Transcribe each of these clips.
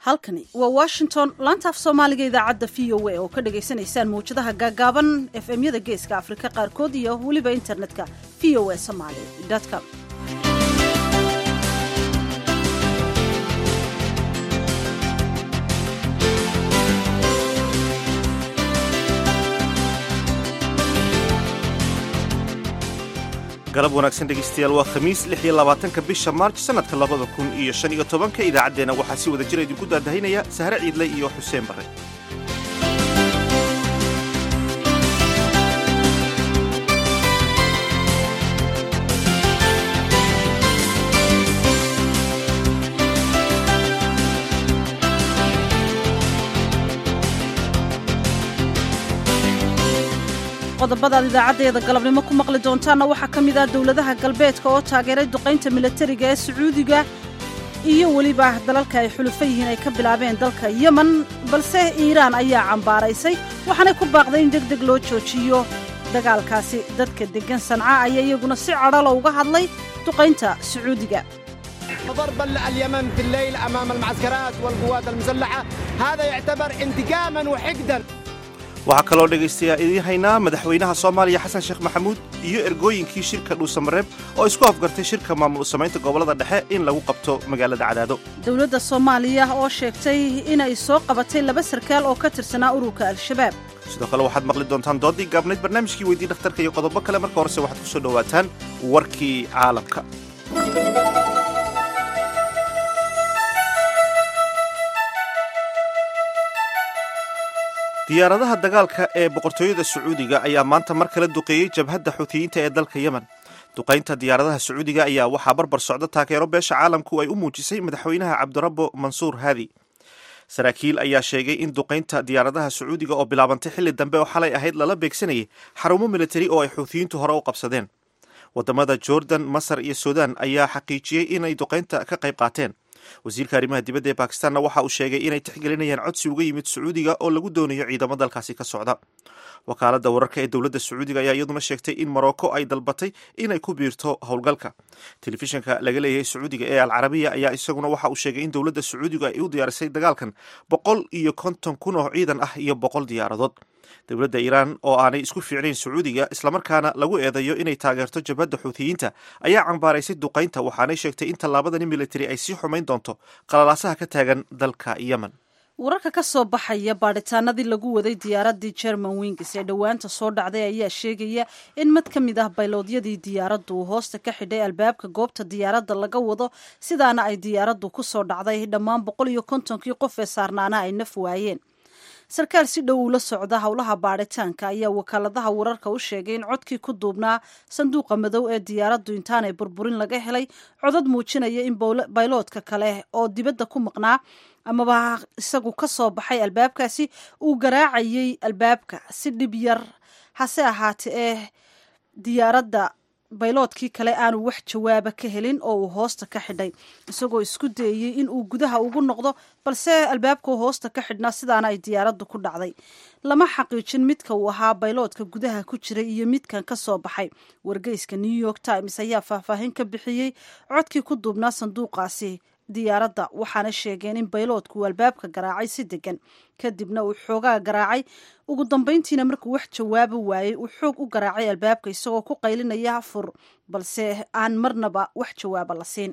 halkani waa washington laanta af soomaaliga idaacadda v o a oo ka dhagaysanaysaan mawjadaha gaagaaban efmyada geeska afrika qaarkood iyo weliba internetka v o a somaly com galab wanaagsan dhegaystayaal waa khamiis lix iyo labaatanka bisha maarj sannadka labada kun iyo shan iyo tobanka idaacaddeenna waxaa si wada jira idinku daadahinaya sahre ciidle iyo xuseen barre qodobadaad idaacaddeeda galabnimo ku maqli doontaanna waxaa ka mid ah dowladaha galbeedka oo taageeray duqaynta milatariga ee sacuudiga iyo weliba dalalka ay xulufo yihiin ay ka bilaabeen dalka yemen balse iiraan ayaa cambaaraysay waxaanay ku baaqday in deg deg loo joojiyo dagaalkaasi dadka deggan sanca ayaa iyaguna si cadhalo uga hadlay duqaynta sacuudiga ضرب اليمن في الليل أمام المعسكرات والقوات المسلحة هذا يعتبر انتقاما وحقدا waxaa kaloo dhegaystayaa idiin haynaa madaxweynaha soomaaliya xasan sheekh maxamuud iyo ergooyinkii shirka dhuusamareeb oo isku afgartay shirka maamul samaynta gobollada dhexe in lagu qabto magaalada cadaado dowladda soomaaliya oo sheegtay inay soo qabatay laba sarkaal oo ka tirsanaa ururka al-shabaab sidoo kale waxaad maqli doontaan doodii gaabnayd barnaamijkii weydii dhakhtarka iyo qodobo kale marka horese waxaad ku soo dhowaataan warkii caalamka diyaaradaha dagaalka ee boqortooyada sacuudiga ayaa maanta mar kale duqeeyey jabhadda xuutiyiinta ee dalka yemen duqaynta diyaaradaha sacuudiga ayaa waxaa barbar socda taageero beesha caalamku ay u muujisay madaxweynaha cabdirabbo mansuur haadi saraakiil ayaa sheegay in duqaynta diyaaradaha sacuudiga oo bilaabantay xilli dambe oo xalay ahayd lala beegsanayay xarumo militari oo ay xuutiyiintu hore u qabsadeen wadamada jordan masar iyo suudaan ayaa xaqiijiyey inay duqaynta ka qayb qaateen wasiirka arrimaha dibadda ee bakistanna waxa uu sheegay inay tixgelinayaan codsi uga yimid sacuudiga oo lagu doonayo ciidamo dalkaasi ka socda wakaaladda wararka ee dowladda sacuudiga ayaa iyaduna sheegtay in morocco ay dalbatay inay ku biirto howlgalka telefishinka laga leeyahay sacuudiga ee alcarabiya ayaa isaguna waxa uu sheegay in dowladda sacuudiga ay u diyaarisay dagaalkan boqol iyo konton kun oo ciidan ah iyo boqol diyaaradood dowladda iiraan oo aanay isku fiicnayn sacuudiga islamarkaana lagu eedeeyo inay taageerto jabhadda xuutiyiinta ayaa cambaaraysay duqaynta waxaanay sheegtay in tallaabadani militari ay sii xumayn doonto qalalaasaha ka taagan dalka yemen wararka ka soo baxaya baadhitaanadii lagu waday diyaaraddii jerman wings ee dhowaanta soo dhacday ayaa sheegaya in mid ka mid ah bayloodyadii diyaaraddu uu hoosta ka xidhay albaabka goobta diyaaradda laga wado sidaana ay diyaaraddu ku soo dhacday dhammaan boqol iyo kontonkii qof ee saarnaana ay naf waayeen sarkaal si dhow ula socda howlaha baadhitaanka ayaa wakaaladaha wararka u sheegay in codkii ku duubnaa sanduuqa madow ee diyaaraddu intaanay burburin laga helay codad muujinaya in bayloodka kale oo dibadda ku maqnaa amaba isagu ka soo baxay albaabkaasi uu garaacayay albaabka si dhib yar hase ahaate ee diyaaradda bayloodkii kale aanu wax jawaaba ka helin oo uu hoosta ka xidhay isagoo isku dayey in uu gudaha ugu noqdo balse albaabkuu hoosta ka xidhnaa sidaana ay diyaaraddu ku dhacday lama xaqiijin midka uu ahaa bayloodka gudaha ku jiray iyo midkan ka soo baxay wargeyska new york times ayaa faahfaahin ka bixiyey codkii ku duubnaa sanduuqaasi diyaaradda waxaana sheegeen in bayloodku uu albaabka garaacay si degan kadibna uu xoogaa garaacay ugu dambayntiina markuu wax jawaaba waayey uu xoog u garaacay albaabka isagoo ku qaylinaya fur balse aan marnaba wax jawaaba la siin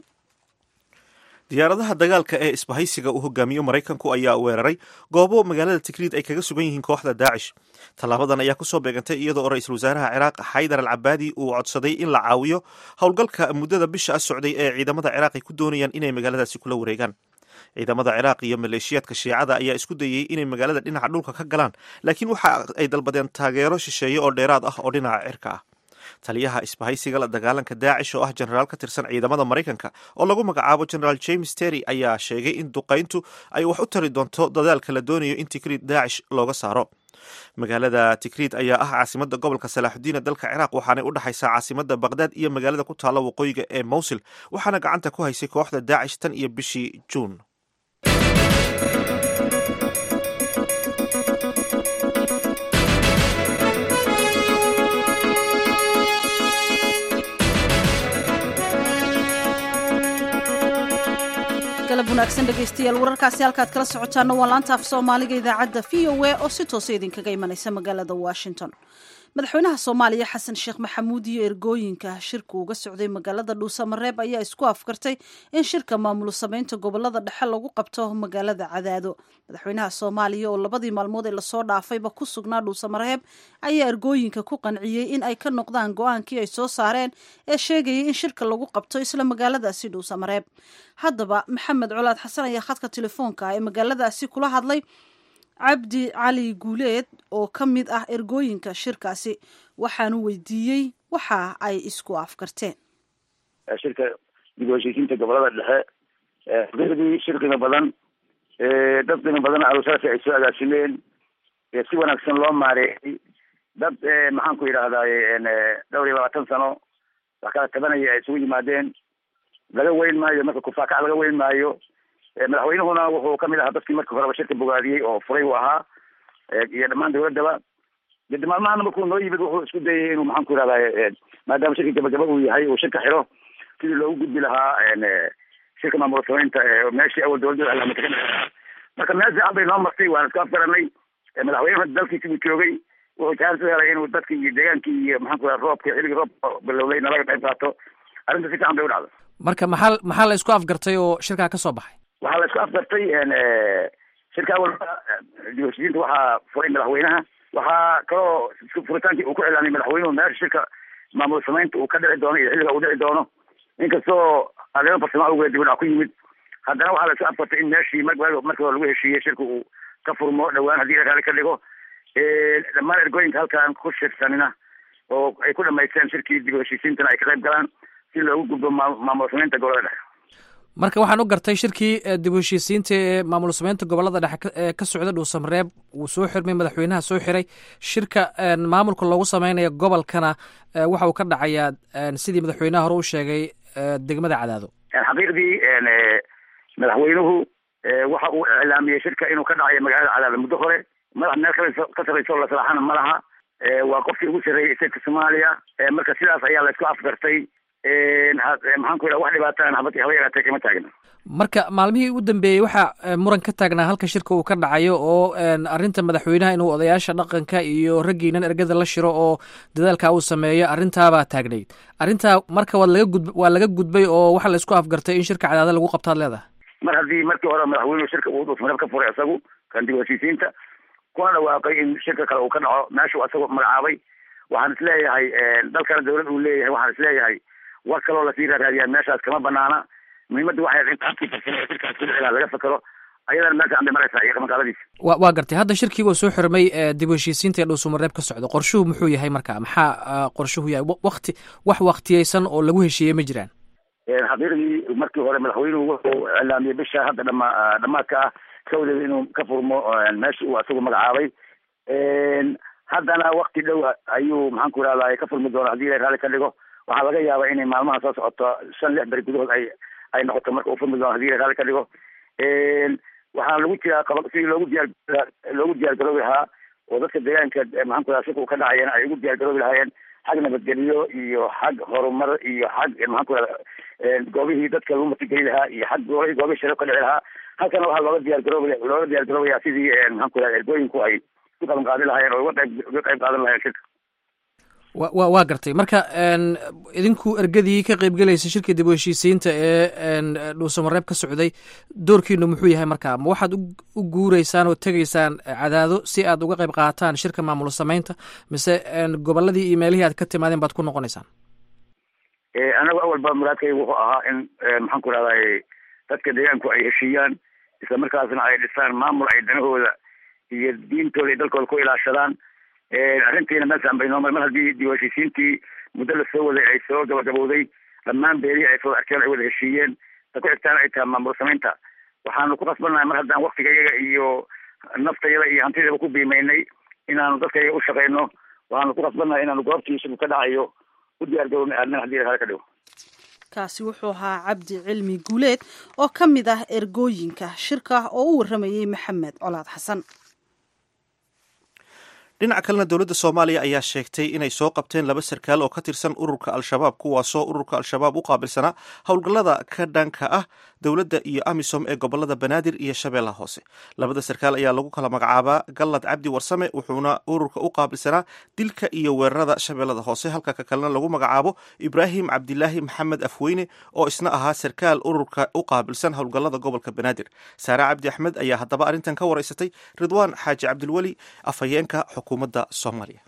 diyaaradaha dagaalka ee isbahaysiga uu hogaamiyo maraykanku ayaa weeraray goobo magaalada tikriid ay kaga sugan yihiin kooxda daacish tallaabadan ayaa kusoo beegantay iyada oo ra-iisul wasaaraha ciraaq xaydar al cabaadi uu codsaday in la caawiyo howlgalka muddada bisha a socday ee ciidamada ciraaq ay ku doonayaan inay magaaladaasi kula wareegaan ciidamada ciraaq iyo maleeshiyaadka shiicada ayaa isku dayey inay magaalada dhinaca dhulka ka galaan laakiin waxa ay dalbadeen taageero shisheeye oo dheeraad ah oo dhinaca cirka ah taliyaha isbahaysiga la dagaalanka daacish oo ah jenaraal ka tirsan ciidamada maraykanka oo lagu magacaabo jenaraal james terry ayaa sheegay in duqayntu ay wax u tari doonto dadaalka la doonayo in tikriid daacish looga saaro magaalada tikriid ayaa ah caasimada gobolka salaaxudiin ee dalka ciraaq waxaanay u dhexaysaa caasimada baqdaad iyo magaalada ku taalla waqooyiga ee mowsil waxaana gacanta ku haysay kooxda daacish tan iyo bishii juun galab wanaagsan dhegaystayaal wararkaasi halkaad kala socotaana waa laanta af soomaaliga idaacadda v o a oo si toosa idinkaga imanaysa magaalada washington madaxweynaha soomaaliya xasan sheekh maxamuud iyo ergooyinka shirka uga socday magaalada dhuusamareeb ayaa isku afkartay in shirka maamul samaynta gobolada dhexe lagu qabto magaalada cadaado madaxweynaha soomaaliya oo labadii maalmood ee lasoo dhaafayba ku sugnaa dhuusamareeb ayaa ergooyinka ku qanciyey in ay ka noqdaan go-aankii ay soo saareen ee sheegayay in shirka lagu qabto isla magaaladaasi dhuusamareeb haddaba maxamed colaad xasan ayaa khadka telefoonka ee magaaladaasi kula hadlay cabdi cali guuleed oo ka mid ah ergooyinka shirkaasi waxaanu weydiiyey waxa ay isku afkarteen shirka dib u heshiisiinta gobolada dhexe firdii shir qiimo badan dad qiimo badan arusaasi ay soo agaasimeen si wanaagsan loo maareeyay dad maxaan ku yidhaahdaye dhowr iyo labaatan sano wax kala tabanaya ay isugu yimaadeen laga weyn maayo marka kufaakac laga weyn maayo madaxweynuhuna wuxuu kamid ahaa dadkii markii horeba shirka bogaadiyey oo furay u ahaa iyo dhammaan dawladaba de maalmahana markuu noo yimid wuxuu isku dayay inuu maxaan ku yihahdaye maadaama shirka gabagaba uu yahay uu shirka xiro sidii loogu gudbi lahaa shirka maamul samaynta meeshii awal dawladda alaamata ka dhexeeha marka meel fiican bay noo martay waan isku afgaranay madaxweynuhu dalkiisi buu joogay wuxuu jaaris u helay inuu dadkii iyo deegaankii iyo maxaan ku yihahda roobka xilligii roobka bilowday nalaga qayb qaato arrinta si fiican bay u dhacda marka maxaa maxaa la isku afgartay oo shirkaa ka soo baxay waxaa la isku afgartay shirka awalba dib heshiisiinta waxaa furay madaxweynaha waxaa kaloo furitaankii uu ku cilaamay madaxweynuhu meesha shirka maamul samaynta uu ka dhici doono iyo xilliga uu dhici doono inkastoo arrimo farsamo awgeed dib udhac ku yimid haddana waxaa la isku afgartay in meeshii markii hore lagu heshiiyey shirka uu ka furmo dhowaan haddii la raali ka dhigo dhammaan ergooyinka halkan ku shirsanina oo ay ku dhamaysteen shirkii dib u heshiisiintana ay ka qayb galaan si loogu gudbo maamul samaynta gobolada dhexe marka waxaan u gartay shirkii dib u heshiisiinta ee maamul samaynta gobolada dhexe ee ka socda dhuusamareeb wuu soo xirmay madaxweynaha soo xiray shirka maamulka loogu sameynaya gobolkana waxa uu ka dhacayaa sidii madaxweynaha hore u sheegay degmada cadaado xaqiiqdii madaxweynuhu waxa uu iclaamiyey shirka inuu ka dhacayo magaalada cadaado muddo hore madax meel kale ka sarreyso la salaaxana ma laha waa qofkii ugu sarreeyey statka soomaaliya marka sidaas ayaa la isku afgartay maxaan ku yidhaha wax dhibaataan haba haba yaraatee kama taagna marka maalmihii u dambeeyey waxaa muran ka taagnaa halka shirka uu ka dhacayo oo arrinta madaxweynaha inuu odayaasha dhaqanka iyo raggiinan ergada la shiro oo dadaalka uu sameeyo arrintaabaa taagnayd arrintaa marka waad laga gud waa laga gudbay oo waxaa la isku afgartay in shirka cadaada lagu qabtaad leedahay mar haddii markii hore madaxweynuhu shirka uu dhuusmareeb ka furay isagu kan dib heshiisiinta kuna dhawaaqay in shirka kale uu ka dhaco meeshuu isagu magacaabay waxaan isleeyahay dalkana dawlad uu leeyahay waxaan isleeyahay war kaloo lasii raaraadiyaa meeshaas kama banaana muhiimadda waxay inta habkii farsamo ee shirkaas ku dhicilaa laga fakero ayadana meel fiican bay maraysaa iyo maqaaladiisa wa waa gartay hadda shirkii waa soo xirmay dib u heshiisiinta ee dhuusamareeb ka socda qorshuhu muxuu yahay marka maxaa qorshuhu yahay wakti wax waktiyeysan oo lagu heshiiyey ma jiraan xaqiiqdii markii hore madaxweynuhu wuxuu iclaamiyey bisha hadda dhama dhamaadka ah kawdeeda inuu ka furmo meesha uu isagu magacaabay haddana wakti dhow ayuu maxaan ku ihahdaa ka furmi doona haddii la raali ka dhigo waxaa laga yaabaa inay maalmaha soo socoto shan lix beri gudahood ay ay noqoto marka uu furmi doono hadii la raali ka dhigo waxaa lagu jiraa qaba sidii loogu diyaar loogu diyaar garoobi lahaa oo dadka deegaanka maxaan ku ihahda shirka uu ka dhacayeen ay ugu diyaar garoobi lahaayeen xag nabadgelyo iyo xag horumar iyo xag maxaan ku ihahda goobihii dadka lagu matigeli lahaa iyo xag goobihii goobihii shirab ka dhici lahaa halkana waxaa looga diyaar garoobi looga diyaar garoobaya sidii maxaan ku ihahda ergooyinku ay ku qaban qaadi lahaayeen oo uga qayb uga qayb qaadan lahayen shirka wa wa waa gartay marka idinku ergadii ka qeybgelaysa shirka dib u heshiisiinta ee dhuusamareeb ka socday doorkiinu muxuu yahay marka ma waxaad u guureysaan oo tegaysaan cadaado si aad uga qayb qaataan shirka maamul samaynta mise goboladii iyo meelihii aad ka timaadeen baad ku noqonaysaan anagu awalba muraadkayga wuxuu ahaa in maxaan ku rahday dadka deegaanku ay heshiiyaan isla markaasna ay dhisaan maamul ay danahooda iyo diintooda iyo dalkooda ku ilaashadaan arrintiina meel fiican bay noo mar mar haddii dib u heshiisiintii muddo la soo waday ay soo gabagabowday dhammaan beelihii ay soo arkeen ay wada heshiiyeen ta ku xigtaan ay tahay maamul samaynta waxaanu ku qasbannahay mar haddaan waktigayaga iyo naftayada iyo hantidaba ku biimaynay inaanu dadkayaga u shaqayno waxaanu ku qasbannahay inaanu goobtii shirku ka dhacayo u diyaar garoobna aadnan hadii la ka dhigo kaasi wuxuu ahaa cabdi cilmi guuleed oo ka mid ah ergooyinka shirka oo u warramayey maxamed colaad xasan dhinaca kalena dowladda soomaaliya ayaa sheegtay inay soo qabteen laba sarkaal oo ka tirsan ururka al-shabaab kuwaasoo ururka al-shabaab u qaabilsanaa howlgallada ka dhanka ah dowladda iyo amisom ee gobolada banaadir iyo shabeellaha hoose labada sarkaal ayaa lagu kala magacaabaa gallad cabdi warsame wuxuuna ururka u qaabilsanaa dilka iyo weerarada shabeellada hoose halka ka kalena lagu magacaabo ibraahim cabdilaahi maxamed afweyne oo isna ahaa sarkaal ururka u qaabilsan howlgallada gobolka banaadir saare cabdi axmed ayaa haddaba arrintan ka waraysatay ridwaan xaaji cabdilweli afhayeenka xukuumadda soomaaliya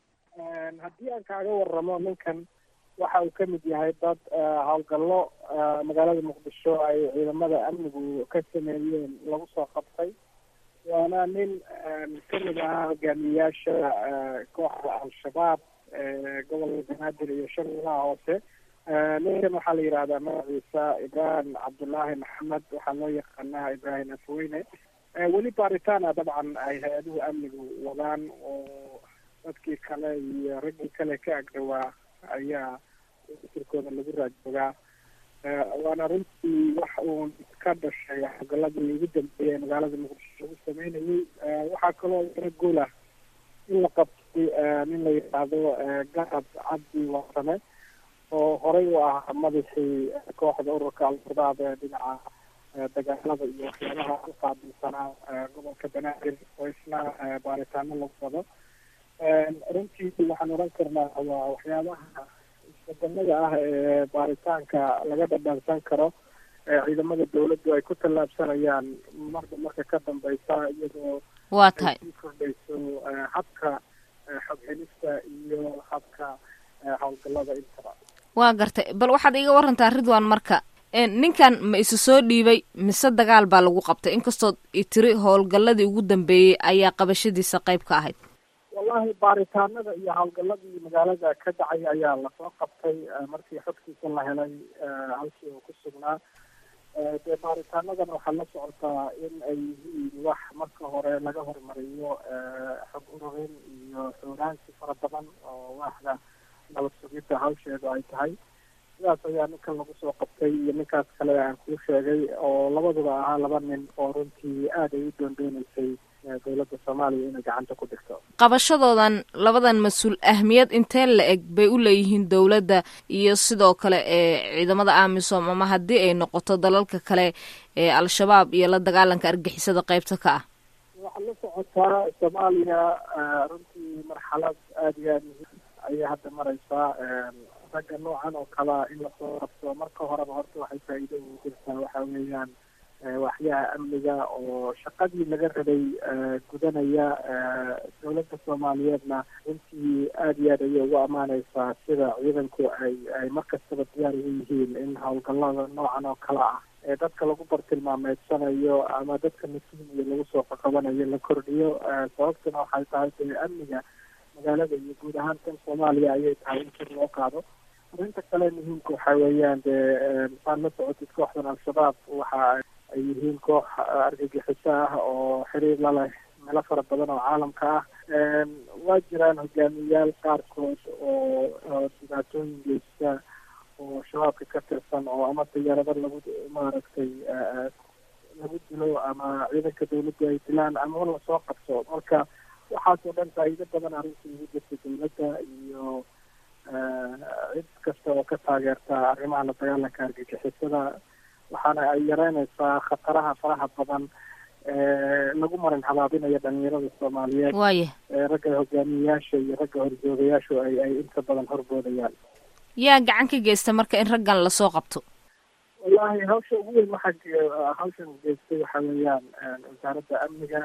haddii aan kaaga waramo ninkan waxa uu ka mid yahay dad howlgallo magaalada muqdisho ay ciidamada amnigu ka sameeyeen lagu soo qabtay waana nin kamid ahaa hogaamiyeyaasha kooxda al-shabaab gobolka banaadir iyo shabeellaha hoose ninkan waxaa la yidhahdaa magaciisa ibraahim cabdullaahi maxamed waxaa loo yaqaanaa ibraahim afweyne weli baaritaana dabcan ay hay-aduhu amnigu wadaan oo dadkii kale iyo raggii kale ka agdhawaa ayaa sirkooda lagu raajoogaa waana runtii wax uun ka dhashay howlgaladii ugu dambeeyay magaalada muqdisho lagu sameynayay waxaa kaloo yaro guul ah in la qabtay nin la yidhaahdo garab cabdi warsame oo horey u ahaa madaxii kooxda ururka al-shabaab ee dhinaca dagaalada iyo waxyaabaha u qaabilsanaa gobolka banaadir oo isna baaritaano lagu wado runtii waxaan oran karnaa waa waxyaabaha isbedelada ah ee baaritaanka laga dhadhansan karo ciidamada dawladdu ay ku tallaabsanayaan marba marka ka dambeysa iyadoo waa tahay sii kordhayso habka xoghelista iyo habka howlgalada intaba waa gartay bal waxaad iiga warantaa ridwan marka ninkan ma isu soo dhiibay mise dagaal baa lagu qabtay inkastood itiri howlgalladii ugu dambeeyey ayaa qabashadiisa qayb ka ahayd wallahi baaritaanada iyo howlgaladii magaalada ka dhacay ayaa lasoo qabtay markii xogtiisa la helay halkii uu ku sugnaa dee baaritaanadan waxaa la socotaa in ay yihiin wax marka hore laga hormariyo xog ururin iyo xoogaansi fara badan oo waaxda nabad sugidda hawsheedu ay tahay sidaas ayaa ninkan lagu soo qabtay iyo ninkaas kale aan kuu sheegay oo labaduba ahaa laba nin oo runtii aad ay u doondooneysay dowladda soomaaliya inay gacanta ku dhigto qabashadoodan labadan mas-uul ahmiyad intee la eg bay u leeyihiin dowladda iyo sidoo kale ee ciidamada amisom ama haddii ay noqoto dalalka kale ee al-shabaab iyo la dagaalanka argixisada qeybta ka ah waxaa la socotaa soomaaliya runtii marxalad aada iyo aada muhiim ayay hadda mareysaa ragga noocan oo kalea in lasoo qabto marka horeba horta waxay faa-iido ugu jirtaa waxa weeyaan waxyaha amniga oo shaqadii laga rabay gudanaya dowladda soomaaliyeedna runtii aada iyo aad ayay ugu ammaaneysaa sida ciidanku ay ay mar kastaba diyaar ugu yihiin in howlgallada noocan oo kale ah ee dadka lagu bartilmaameedsanayo ama dadka mas-uuliya lagu soo qaqabanayo la kordhiyo sababtuna waxay tahay dee amniga magaalada iyo guud ahaan kan soomaaliya ayay tahay in kor loo qaado arrinta kale muhiimka waxa weeyaan dee masaad la socotid kooxdan al-shabaab waxa ay yihiin koox argagixiso ah oo xiriir la leh meelo fara badan oo caalamka ah waa jiraan hogaamiyayaal qaarkood oo oo dhibaatooyin geysta oo shabaabka ka tirsan oo ama diyaarado lagu maaragtay lagu dilo ama ciidanka dawladdu ay dilaan ama lasoo qabto marka waxaasoo dhan faa-iido badan arrintii ugu jirta dawladda iyo cid kasta oo ka taageerta arrimaha la dagaalanka argagixisada waxaana ay yareyneysaa khataraha faraha badan lagu marin habaabinayo dhalinyarada soomaaliyeed waaya ragga hogaamiyeyaasha iyo ragga horjoogayaashu ay ay inta badan horboodayaan yaa gacan ka geysta marka in raggan lasoo qabto wallahi hawsha ugu weyn waxaa hawshan geystay waxa weeyaan wasaaradda amniga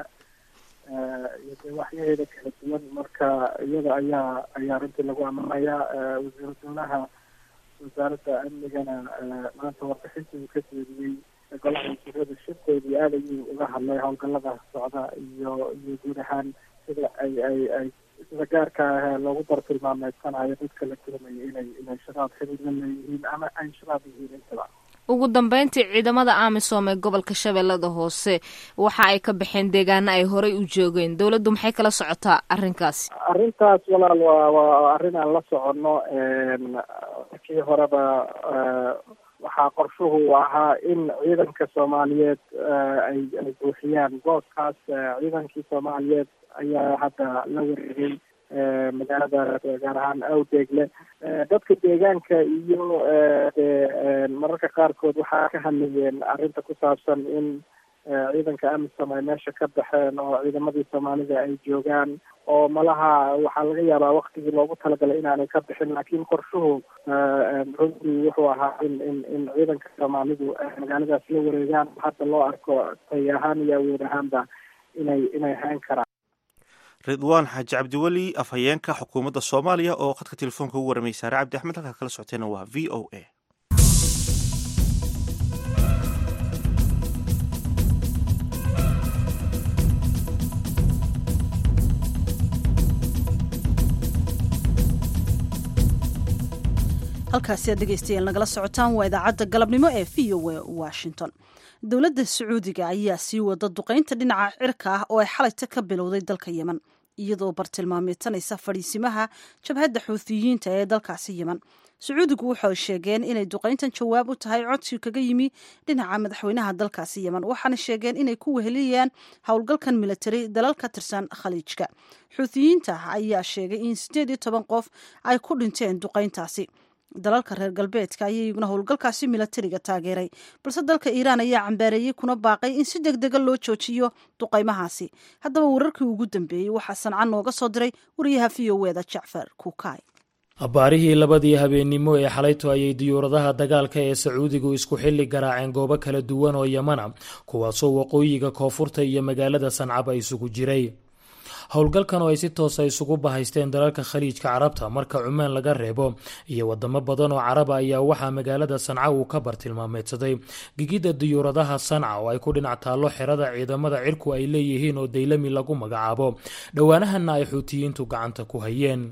iyo dee waxyaheeda kala duwan marka iyada ayaa ayaa runtii lagu amanayaa wasiiru dowlaha wasaaradda amnigana maanta warbixintii uu ka jeediyey golaha wasiirada shirkoodii aad ayuu uga hadlay howlgallada socda iyo iyo guud ahaan sida ay ay ay sida gaarka ah loogu bartilmaameedsanayo dadka la tuhmayo inay inay shabaab xiriir la leeyihiin ama ay shabaab yihiin intaba ugu dambeyntii ciidamada amisom ee gobolka shabeellada hoose waxa ay ka baxeen deegaano ay horey u joogeen dowladdu maxay kala socotaa arrinkaasi arrintaas walaal waa waa arrin aan la soconno markii horeba waxaa qorshuhu u ahaa in ciidanka soomaaliyeed ay ay buuxiyaan booskaas ciidankii soomaaliyeed ayaa hadda la wareegay magaalada gaar ahaan awdeegle dadka deegaanka iyo mararka qaarkood waxaa ka hadlayeen arrinta ku saabsan in ciidanka amisom ay meesha ka baxeen oo ciidamadii soomaalida ay joogaan oo malaha waxaa laga yaabaa waktigii loogu talagalay inaanay ka bixin laakiin qorshuhu runtii wuxuu ahaa in in in ciidanka soomaalidu magaaladaas la wareegaan hadda loo arko tay ahaan iyo awood ahaanba inay inay hayn karaan ridwaan xaaji cabdiweli afhayeenka xukuumadda soomaaliya oo khadka telefoonka ugu waramay saare cabdi axmed halkaad kala socoteena waa v o a halkaasi aad dhegeystayaal nagala socotaan waa idaacadda galabnimo ee v o a washington dowladda sacuudiga ayaa sii wada duqeynta dhinaca cirka ah oo ay xalayta ka bilowday dalka yemen iyadoo bartilmaameedsanaysa fadhiisimaha jabhadda xuuthiyiinta ee dalkaasi yemen sacuudigu waxay sheegeen inay duqeyntan jawaab u tahay codsi kaga yimi dhinaca madaxweynaha dalkaasi yemen waxaana sheegeen inay ku weheliyaan howlgalkan militari dalal ka tirsan khaliijka xuuthiyiinta ayaa sheegay in siddeed iyo toban qof ay ku dhinteen duqeyntaasi dalalka reer galbeedka ayaa iyaguna howlgalkaasi milatariga taageeray balse dalka iiraan ayaa cambaareeyey kuna baaqay in si deg dega loo joojiyo duqaymahaasi haddaba wararkii ugu dambeeyey waxaa sanca nooga soo diray wariyaha v o eda jacfar kuukay abbaarihii labadii habeennimo ee xalayto ayay diyuuradaha dagaalka ee sacuudigu isku xilli garaaceen goobo kala duwan oo yamana kuwaasoo waqooyiga koonfurta iyo magaalada sancaba isugu jiray howlgalkan oo ay si toosa isugu bahaysteen dalalka khaliijka carabta marka cumaan laga reebo iyo wadamo badan oo caraba ayaa waxaa magaalada sanca uu ka bartilmaameedsaday gigidda diyuuradaha sanca oo ay ku dhinac taallo xerada ciidamada cirku ay leeyihiin oo daylami lagu magacaabo dhowaanahanna ay xuutiyiintu gacanta ku hayeen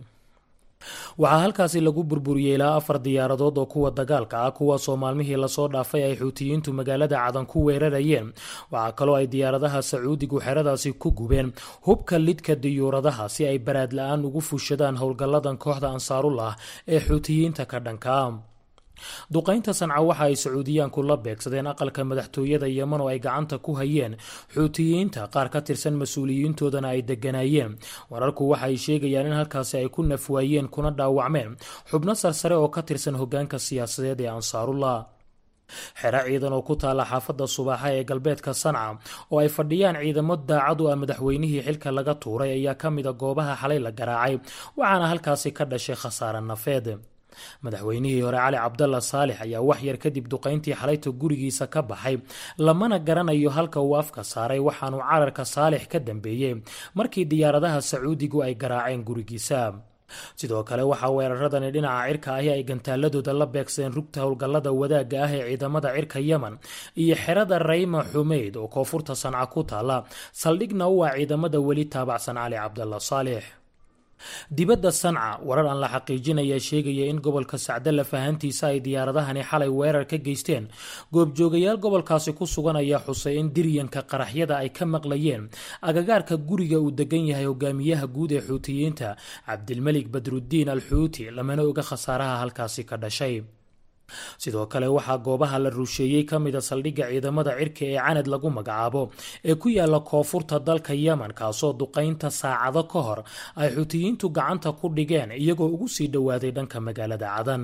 waxaa halkaasi lagu burburiyey ilaa afar diyaaradood oo kuwa dagaalka ah kuwaasoo maalmihii lasoo dhaafay ay xuutiyiintu magaalada cadan ku weerarayeen waxaa kaloo ay diyaaradaha sacuudigu xeradaasi ku gubeen hubka lidka diyuuradaha si ay baraad la-aan ugu fushadaan howlgalladan kooxda ansaarullah ee xuutiyiinta ka dhankaa duqaynta sanca waxa ay sacuudiyaanku la beegsadeen aqalka madaxtooyada yeman oo ay gacanta ku hayeen xuutiyiinta qaar ka tirsan mas-uuliyiintoodana ay deganaayeen wararku waxa ay sheegayaan in halkaasi ay ku nafwaayeen kuna dhaawacmeen xubno sarsare oo ka tirsan hogaanka siyaasadeed ee ansaarullah xero ciidan oo ku taala xaafadda subaaxa ee galbeedka sanca oo ay fadhiyaan ciidamo daacad u ah madaxweynihii xilka laga tuuray ayaa ka mida goobaha xalay la garaacay waxaana halkaasi ka dhashay khasaare nafeed madaxweynihii hore cali cabdalla saalix ayaa wax yar kadib duqayntii xalayta gurigiisa ka baxay lamana garanayo halka uu afka saaray waxaanuu cararka saalix ka dambeeyey markii diyaaradaha sacuudigu ay garaaceen gurigiisa sidoo kale waxaa weeraradani dhinaca cirka ahi ay gantaaladooda la beegsadeen rugta howlgallada wadaagga ah ee ciidamada cirka yemen iyo xerada rayma xumeyd oo koonfurta sanca ku taala saldhigna u ah ciidamada weli taabacsan cali cabdalla saalix dibadda sanca warar aan la xaqiijinaya sheegaya in gobolka sacdalla fahantiisa ay diyaaradahani xalay weerar ka geysteen goobjoogayaal gobolkaasi ku sugan ayaa xusay in diryanka qaraxyada ay ka maqlayeen agagaarka guriga uu degan yahay hogaamiyaha guud ee xuutiyiinta cabdilmelik badruddiin al xuuti lamana oga khasaaraha halkaasi ka dhashay sidoo kale waxaa goobaha la rusheeyey ka mida saldhigga ciidamada cirka ee canad lagu magacaabo ee ku yaala koonfurta dalka yemen kaasoo duqaynta saacado ka hor ay xutiyiintu gacanta ku dhigeen iyagoo ugu sii dhowaaday dhanka magaalada cadan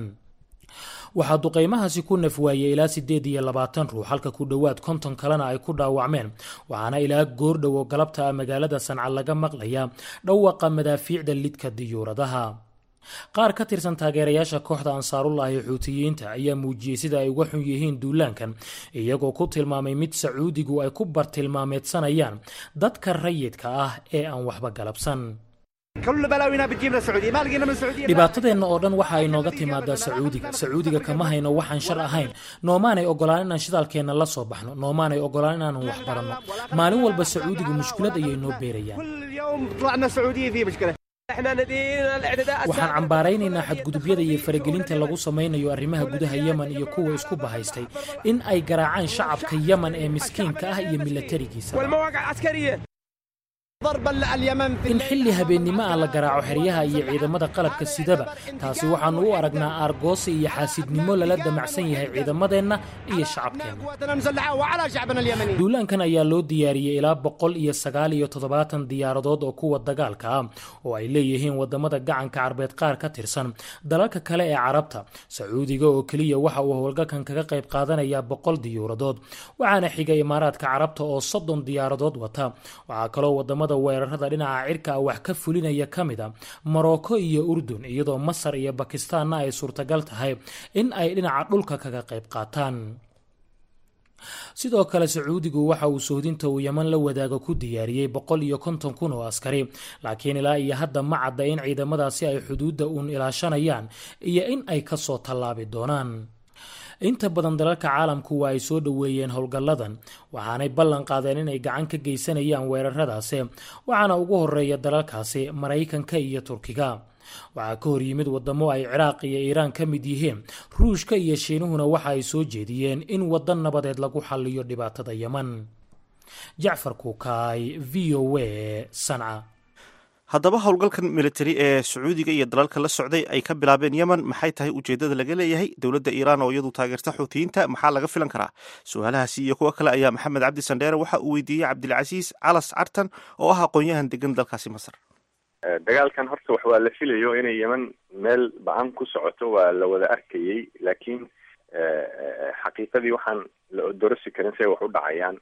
waxaa duqaymahaasi ku nafwaayey ilaa siddeed iyo labaatan ruux halka ku dhowaad konton kalena ay ku dhaawacmeen waxaana ilaa goordhow oo galabta ah magaalada sanca laga maqlayaa dhawaqa madaafiicda lidka diyuuradaha qaar ka tirsan taageerayaasha kooxda ansaarullah ee xuutiyiinta ayaa muujiyey sida ay uga xun yihiin duulaankan iyagoo ku tilmaamay mid sacuudigu ay ku bartilmaameedsanayaan dadka rayidka ah ee aan waxba galabsan dhibaatadeenna oo dhan waxa ay nooga timaadaa sacuudiga sacuudiga kama hayno waxaan shar ahayn noomaanay ogolaan inaan shidaalkeenna la soo baxno noomaanay ogolaan inaanan wax baranno maalin walba sacuudigu mushkilad ayay noo beerayaan waxaan cambaaraynaynaa xadgudubyada iyo faragelinta lagu samaynayo arrimaha gudaha yemen iyo kuwa isku bahaystay in ay garaacaan shacabka yemen ee miskiinka ah iyo milatarigiisa in xilli habeennimo ah la garaaco xeryaha iyo ciidamada qalabka sidaba taasi waxaannu u aragnaa aargoosi iyo xaasidnimo lala damacsan yahay ciidamadeenna iyo shacabkeenna duulaankan ayaa loo diyaariyey ilaa boqol iyo sagaal iyo toddobaatan diyaaradood oo kuwa dagaalka ah oo ay leeyihiin wadamada gacanka carbeed qaar ka tirsan dalalka kale ee carabta sacuudiga oo keliya waxa uu howlgalkan kaga qayb qaadanayaa boqol diyuuradood waxaana xiga imaaraadka carabta oo soddon diyaaradood wata waxaa kaloo wadamada weerarada dhinaca cirka ah wax ka fulinaya ka mid a morocco iyo urdun iyadoo masar iyo bakistaanna ay suurtagal tahay in ay dhinaca dhulka kaga qayb qaataan sidoo kale sacuudigu waxa uu sohdinta uu yeman la wadaaga ku diyaariyey boqol iyo konton kun oo askari laakiin ilaa iyo hadda ma cadda in ciidamadaasi ay xuduudda uun ilaashanayaan iyo in ay kasoo tallaabi doonaan inta badan dalalka caalamku waa ay soo dhoweeyeen howlgalladan waxaanay ballan qaadeen inay gacan ka geysanayaan weeraradaasi waxaana ugu horeeya dalalkaasi maraykanka iyo turkiga waxaa ka hor yimid wadamo ay ciraaq iyo iiraan ka mid yihiin ruushka iyo shiinuhuna waxa ay soo jeediyeen in waddan nabadeed lagu xalliyo dhibaatada yeman jacfar kuukaay v o a sanca haddaba howlgalkan militari ee sacuudiga iyo dalalka la socday ay ka bilaabeen yemen maxay tahay ujeedada laga leeyahay dowladda iiraan oo iyadu taageerta xuutiyiinta maxaa laga filan karaa su-aalahaasi iyo kuwo kale ayaa maxamed cabdi sandheere waxa uu weydiiyey cabdilcasiis calas cartan oo ah aqoon-yahan degan dalkaasi masar dagaalkan horta wax waa la filayo inay yemen meel ba-an ku socoto waa la wada arkayey laakiin xaqiiqadii waxaan la odorosi karin siay wax u dhacayaan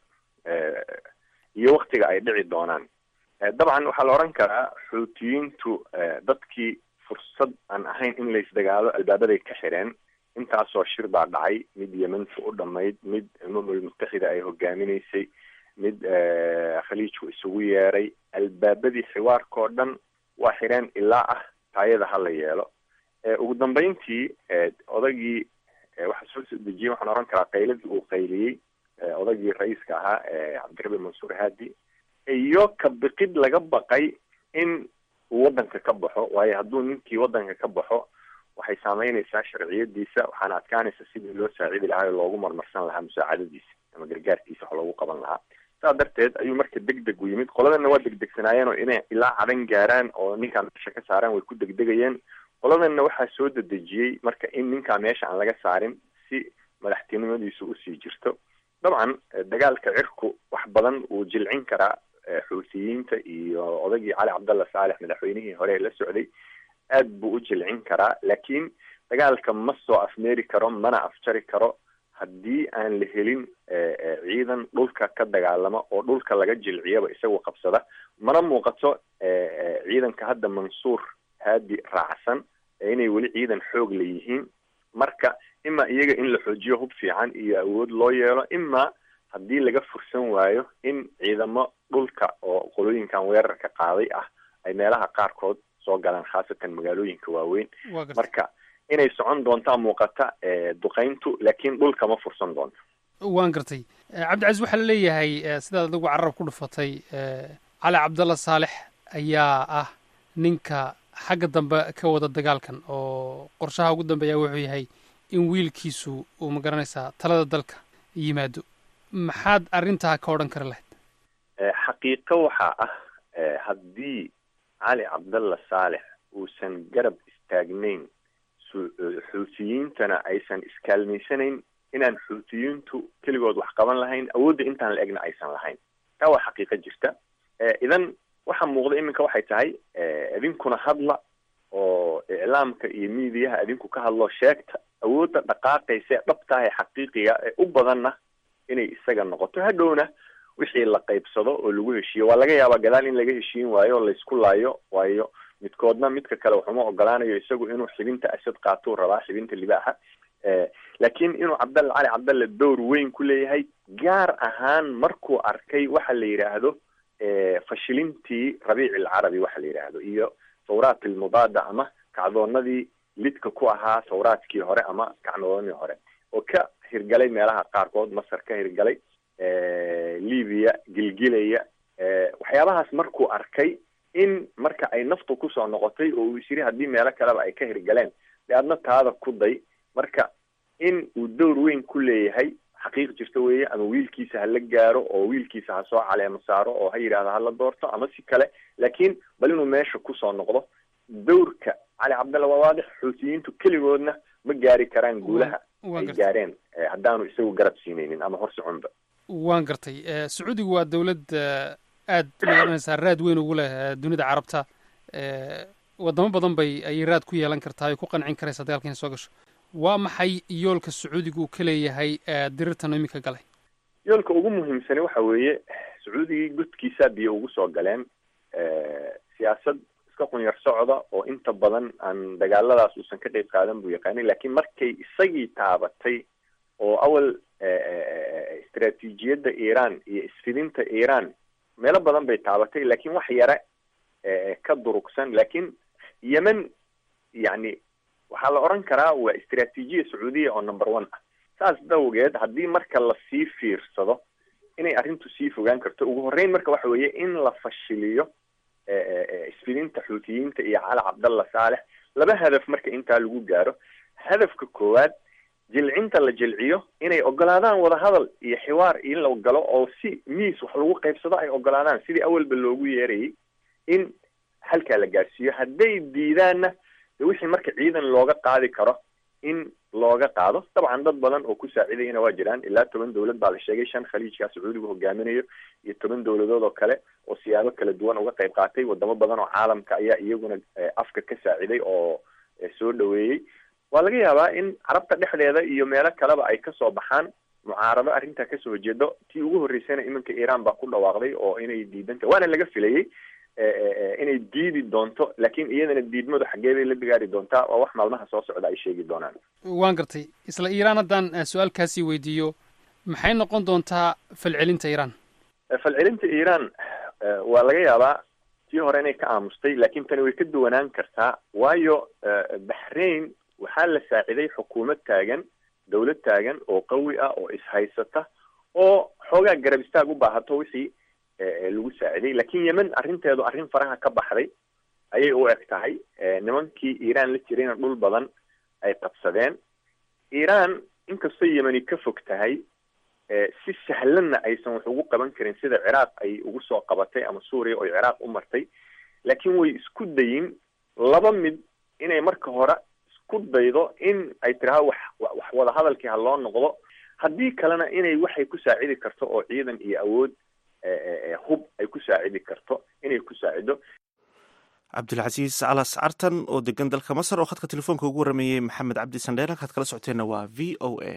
iyo waktiga ay dhici doonaan dabcan waxaa la odhan karaa xuutiyiintu dadkii fursad aan ahayn in laysdagaalo albaabaday ka xireen intaasoo shir baa dhacay mid yementu u dhamayd mid umamul mutaxida ay hogaaminaysay mid khaliijku isugu yeeray albaabadii xiwaarkao dhan waa xireen ilaa ah taayada ha la yeelo ugu dambeyntii odagii waxaa soo soo dejiyey waxaan ohan karaa qayladii uu qayliyey odagii ra-iiska ahaa cabdirabi mansuur haadi iyo ka biqid laga baqay in uu waddanka ka baxo waayo hadduu ninkii waddanka ka baxo waxay saameynaysaa sharciyadiisa waxaana adkaanaysa sidii loo saacidi lahaa oo loogu marmarsan lahaa musaacadadiisa ama gargaarkiisa wax loogu qaban lahaa saa darteed ayuu marka deg deg u yimid qoladana waa degdegsanaayeen oo inay ilaa cadan gaaraan oo ninkaa meesha ka saaraan way ku degdegayeen qoladanna waxaa soo dedejiyey marka in ninkaa meesha aan laga saarin si madaxtinimadiisu usii jirto dabcan dagaalka cirku wax badan wuu jilcin karaa xuutiyiinta iyo odagii cali cabdalla saalex madaxweynihii hore la socday aad buu u jilcin karaa laakiin dagaalka ma soo afmeeri karo mana afjari karo haddii aan la helin ciidan dhulka ka dagaalama oo dhulka laga jilciyaba isagoo qabsada mana muuqato ciidanka hadda mansuur haadi raacsan inay weli ciidan xoog la yihiin marka ima iyaga in la xoojiyo hub fiican iyo awood loo yeelo ima haddii laga fursan waayo in ciidamo dhulka oo qolooyinkan weerarka qaaday ah ay meelaha qaarkood soo galaan khaasatan magaalooyinka waaweyn marka inay socon doontaa muuqata duqayntu laakiin dhulka ma fursan doonto waan gartay cabdicasiis waxaa la leeyahay sidaad adigu carab ku dhufatay cali cabdalla saalex ayaa ah ninka xagga dambe ka wada dagaalkan oo qorshaha ugu dambeeya wuxuu yahay in wiilkiisu uu magaranaysaa talada dalka yimaado maxaad arrintaa ka odhan kari lahayd xaqiiqo waxaa ah haddii cali cabdalla saalex uusan garab istaagnayn xuutiyiintana aysan iskaalmaysanayn inaan xuutiyiintu keligood wax qaban lahayn awoodda intaan la egna aysan lahayn taa waa xaqiiqo jirta idan waxaa muuqda iminka waxay tahay idinkuna hadla oo iclaamka iyo miidiyaha idinku ka hadlo sheegta awoodda dhaqaaqaysa ee dhabtaha ee xaqiiqiga ee u badanna inay isaga noqoto hadhowna wixii la qaybsado oo lagu heshiiyo waa laga yaabaa gadaal in laga heshiin waayo o laysku laayo waayo midkoodna midka kale waxuma ogolaanayo isagu inuu xibinta asad qaatuu rabaa xibinta libaaxa laakiin inuu cabdalla cali cabdalle dowr weyn ku leeyahay gaar ahaan markuu arkay waxa la yidhaahdo fashilintii rabiici alcarabi waxa la yidhaahdo iyo thawraat almudaada ama kacdoonadii lidka ku ahaa thawraadkii hore ama kacdoonadii hore oo ka hirgalay meelaha qaarkood masar ka hirgalay libiya gilgilaya waxyaabahaas markuu arkay in marka ay naftu kusoo noqotay oo uu is yiri haddii meelo kaleba ay ka hirgaleen dee adna taada ku day marka in uu dowr weyn ku leeyahay xaqiiq jirta weeye ama wiilkiisa hala gaaro oo wiilkiisa ha soo caleemo saaro oo ha yidhahdo hala doorto ama si kale laakiin bal inuu meesha kusoo noqdo dowrka cali cabdalla waa waadix xuutiyiintu keligoodna ma gaari karaan guulaha ay gaareen haddaanu isagu garab siinaynin ama hor soconba waan gartay sacuudigu waa dowlad aad magaranaysaa raad weyn ugu leh dunida carabta wadamo badan bay ayay raad ku yeelan kartaa ay ku qancin karaysaa dagaalka inay soo gasho waa maxay yoolka sacuudiga uu ka leeyahay dirirtan iminka galay yoolka ugu muhiimsani waxa weeye sacuudigii godkiisaa biyo ugu soo galeen siyaasad iska qunyar socda oo inta badan aan dagaaladaas uusan ka qeyb qaadan buu yaqaanay laakiin markay isagii taabatay oo awal istraatiijiyadda iiraan iyo isfidinta iiraan meelo badan bay taabatay laakiin wax yare ka durugsan laakiin yemen yacni waxaa la odhan karaa waa istraatiijiya sacuudiya oo number one ah saas dawgeed haddii marka lasii fiirsado inay arrintu sii fogaan karto ugu horreyn marka waxa weeye in la fashiliyo isfidinta xuutiyiinta iyo cali cabdalla saalex laba hadaf marka intaa lagu gaaro hadafka koowaad jilcinta la jilciyo inay ogolaadaan wadahadal iyo xiwaar in la galo oo si miis wax lagu qaybsado ay ogolaadaan sidii awalba loogu yeerayay in halkaa la gaarsiiyo hadday diidaanna de wixii marka ciidan looga qaadi karo in looga qaado dabcan dad badan oo ku saacidayana waa jiraan ilaa toban dowlad baa la sheegay shan khaliijkaa sacuudigu hogaaminayo iyo toban dowladood oo kale oo siyaabo kala duwan uga qayb qaatay wadamo badan oo caalamka ayaa iyaguna afka ka saaciday oo soo dhaweeyey waa laga yaabaa in carabta dhexdeeda iyo meelo kaleba ay kasoo baxaan mucaarado arrintaa kasoo horjeedo tii ugu horreysayna iminka iiraan baa ku dhawaaqday oo inay diidanta waana laga filayey inay diidi doonto laakiin iyadana diidmadu xaggee bay la bigaari doontaa waa wax maalmaha soo socda ay sheegi doonaan waan gartay isla iiraan haddaan su-aalkaasii weydiiyo maxay noqon doontaa falcelinta iiraan falcelinta iiraan waa laga yaabaa tii hore inay ka aamustay laakiin tani way ka duwanaan kartaa waayo baxrain waxaa la saaciday xukuumad taagan dowlad taagan oo qawi ah oo ishaysata oo xoogaa garab istaag u baahato wixii lagu saaciday laakiin yemen arrinteedu arrin faraha ka baxday ayay u eg tahay nimankii iiraan la jirayna dhul badan ay qabsadeen iiraan inkastoo yemeni ka fog tahay si sahlanna aysan wax ugu qaban karin sida ciraaq ay ugu soo qabatay ama suuriya oo ciraaq u martay laakiin way isku dayin laba mid inay marka hore isku daydo in ay tiraha wax wax wadahadalkii ha loo noqdo haddii kalena inay waxay ku saacidi karto oo ciidan iyo awood hub ay ku saacidi karto inay ku saacido cabdilcasiis calas cartan oo degan dalka masar oo khadka telefoonka ugu warameeyey maxamed cabdi sandheer halkaad kala socoteenna waa v o a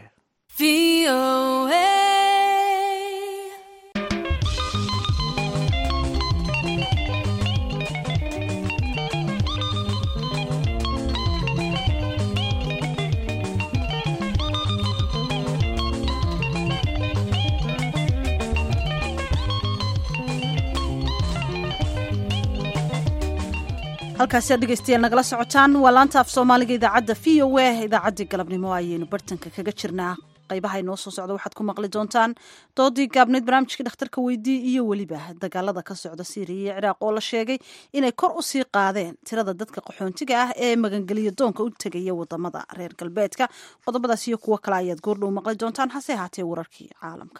halkaasi aad dhegeystayaal nagala socotaan waa laanta af soomaaliga idaacadda v o a idaacaddii galabnimo ayaynu bartanka kaga jirnaa qaybaha inoo soo socda waxaad ku maqli doontaan doodii gaabneyd barnaamijkii dhakhtarka weydii iyo weliba dagaalada ka socda siiriya iyo ciraaq oo la sheegay inay kor u sii qaadeen tirada dadka qaxoontiga ah ee magangeliya doonka u tegaya wadamada reer galbeedka qodobadaas iyo kuwo kale ayaad goordhow maqli doontaan hase ahaatee wararkii caalamka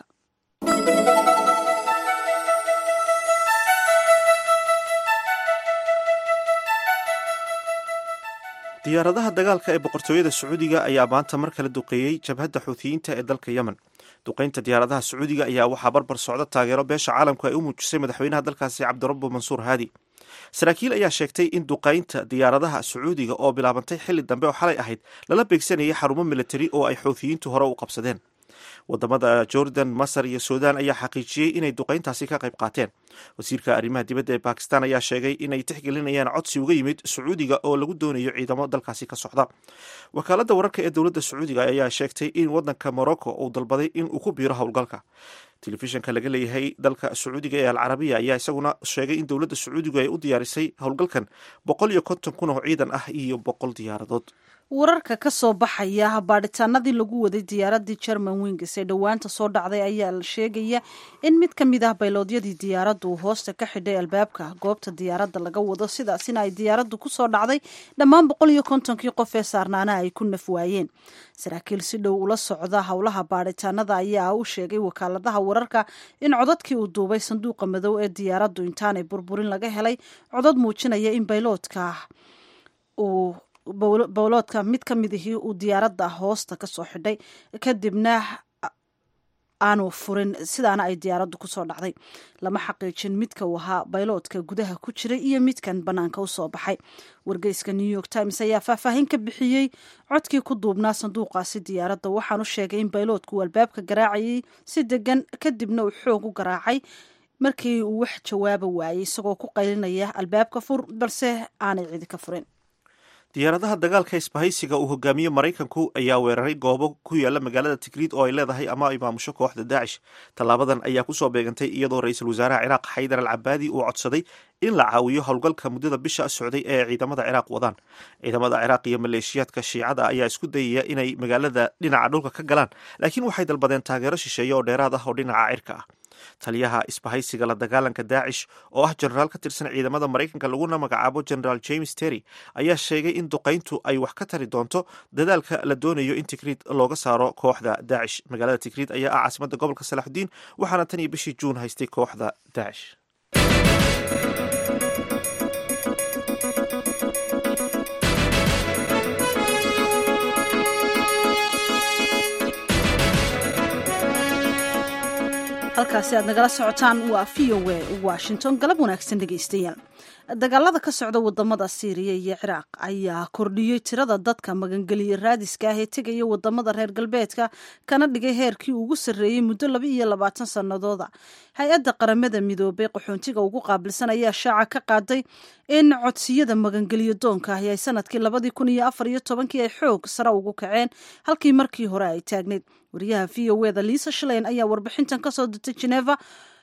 diyaaradaha dagaalka ee boqortooyada sacuudiga ayaa maanta mar kale duqeeyey jabhadda xuutiyiinta ee dalka yemen duqeynta diyaaradaha sacuudiga ayaa waxaa barbar socda taageero beesha caalamku ay u muujisay madaxweynaha dalkaasi cabdirabbu mansuur haadi saraakiil ayaa sheegtay in duqeynta diyaaradaha sacuudiga oo bilaabantay xilli dambe oo xalay ahayd lala beegsanayay xarumo militari oo ay xuutiyiintu hore u qabsadeen wadamada jordan masar iyo suudaan ayaa xaqiijiyey inay duqeyntaasi ka qayb qaateen wasiirka arrimaha dibadda ee bakistan ayaa sheegay inay tixgelinayaan codsi uga yimid sacuudiga oo lagu doonayo ciidamo dalkaasi ka socda wakaaladda wararka ee dowladda sacuudiga ayaa sheegtay in wadanka morocco uu dalbaday in uu ku biiro howlgalka telefishanka laga leeyahay dalka sacuudiga ee alcarabiya ayaa isaguna sheegay in dowladda sacuudigu ay u diyaarisay howlgalkan boqol iyo konton kun oo ciidan ah iyo boqol diyaaradood wararka ka soo baxaya baadhitaanadii lagu waday diyaaradii german wings ee dhowaanta soo dhacday ayaa la sheegaya in mid ka mid ah bayloodyadii diyaaraddu uu hoosta ka xidhay albaabka goobta diyaaradda laga wado sidaasina ay diyaaraddu kusoo dhacday dhammaan boqol iyo kontonkii qof ee saarnaana ay ku naf waayeen saraakiil si dhow ula socda howlaha baadhitaanada ayaa u sheegay wakaaladaha wararka in codadkii uu duubay sanduuqa madow ee diyaaraddu intaanay burburin laga helay codad muujinaya in bayloodka uu bowloodka mid ka mid ihii uu diyaaradda hoosta ka soo xidhay kadibna aanu furin sidaana ay diyaaraddu kusoo dhacday lama xaqiijin midka uu ahaa bayloodka gudaha ku jiray iyo midkan bannaanka u soo baxay wargeyska new york times ayaa faahfaahin ka bixiyey codkii ku duubnaa sanduuqaasi diyaaradda waxaanu sheegay in bayloodku uu albaabka garaacayay si degan kadibna uu xoog u garaacay markii uu wax jawaaba waayey isagoo ku qaylinaya albaabka fur balse aanay cidi ka furin diyaaradaha dagaalka isbahaysiga uu hogaamiye maraykanku ayaa weeraray goobo ku yaala magaalada tigriid oo ay leedahay ama ay maamusho kooxda daacish tallaabadan ayaa kusoo beegantay iyadoo ra-iisul wasaaraha ciraaq xaydar al cabaadi uu codsaday in la caawiyo howlgalka muddada bisha socday ee ciidamada ciraaq wadaan ciidamada ciraaq iyo maleeshiyaadka shiicada ayaa isku dayaya inay magaalada dhinaca dhulka ka galaan laakiin waxay dalbadeen taageero shisheeye oo dheeraad ah oo dhinaca cirka ah taliyaha isbahaysiga la dagaalanka daacish oo ah jenaraal ka tirsan ciidamada maraykanka laguna magacaabo generaal james terry ayaa sheegay in duqayntu ay wax ka tari doonto dadaalka la doonayo in tigriid looga saaro kooxda daacish magaalada tigriid ayaa ah caasimadda gobolka salaaxudiin waxaana tan iyo bishii juun haystay kooxda daacish halkaasi aad nagala socotaan waa v o a washington galab wanaagsan dhegaystayaal dagaalada ka socda wadamada siiriya iyo ciraaq ayaa kordhiyey tirada dadka magangeliya raadiska ah ee tegaya wadamada reer galbeedka kana dhigay heerkii ugu sarreeyey muddo laba iyo labaatan sanadooda hay-adda qaramada midoobay qaxoontiga ugu qaabilsan ayaa shaaca ka qaaday in codsiyada magangeliyo doonka ahi ay sanadkii labadii kun iyo afar iyo tobankii ay xoog sare ugu kaceen halkii markii hore ay taagneyd wariyaha v o eda liisa shaleyn ayaa warbixintan kasoo dirtay geneva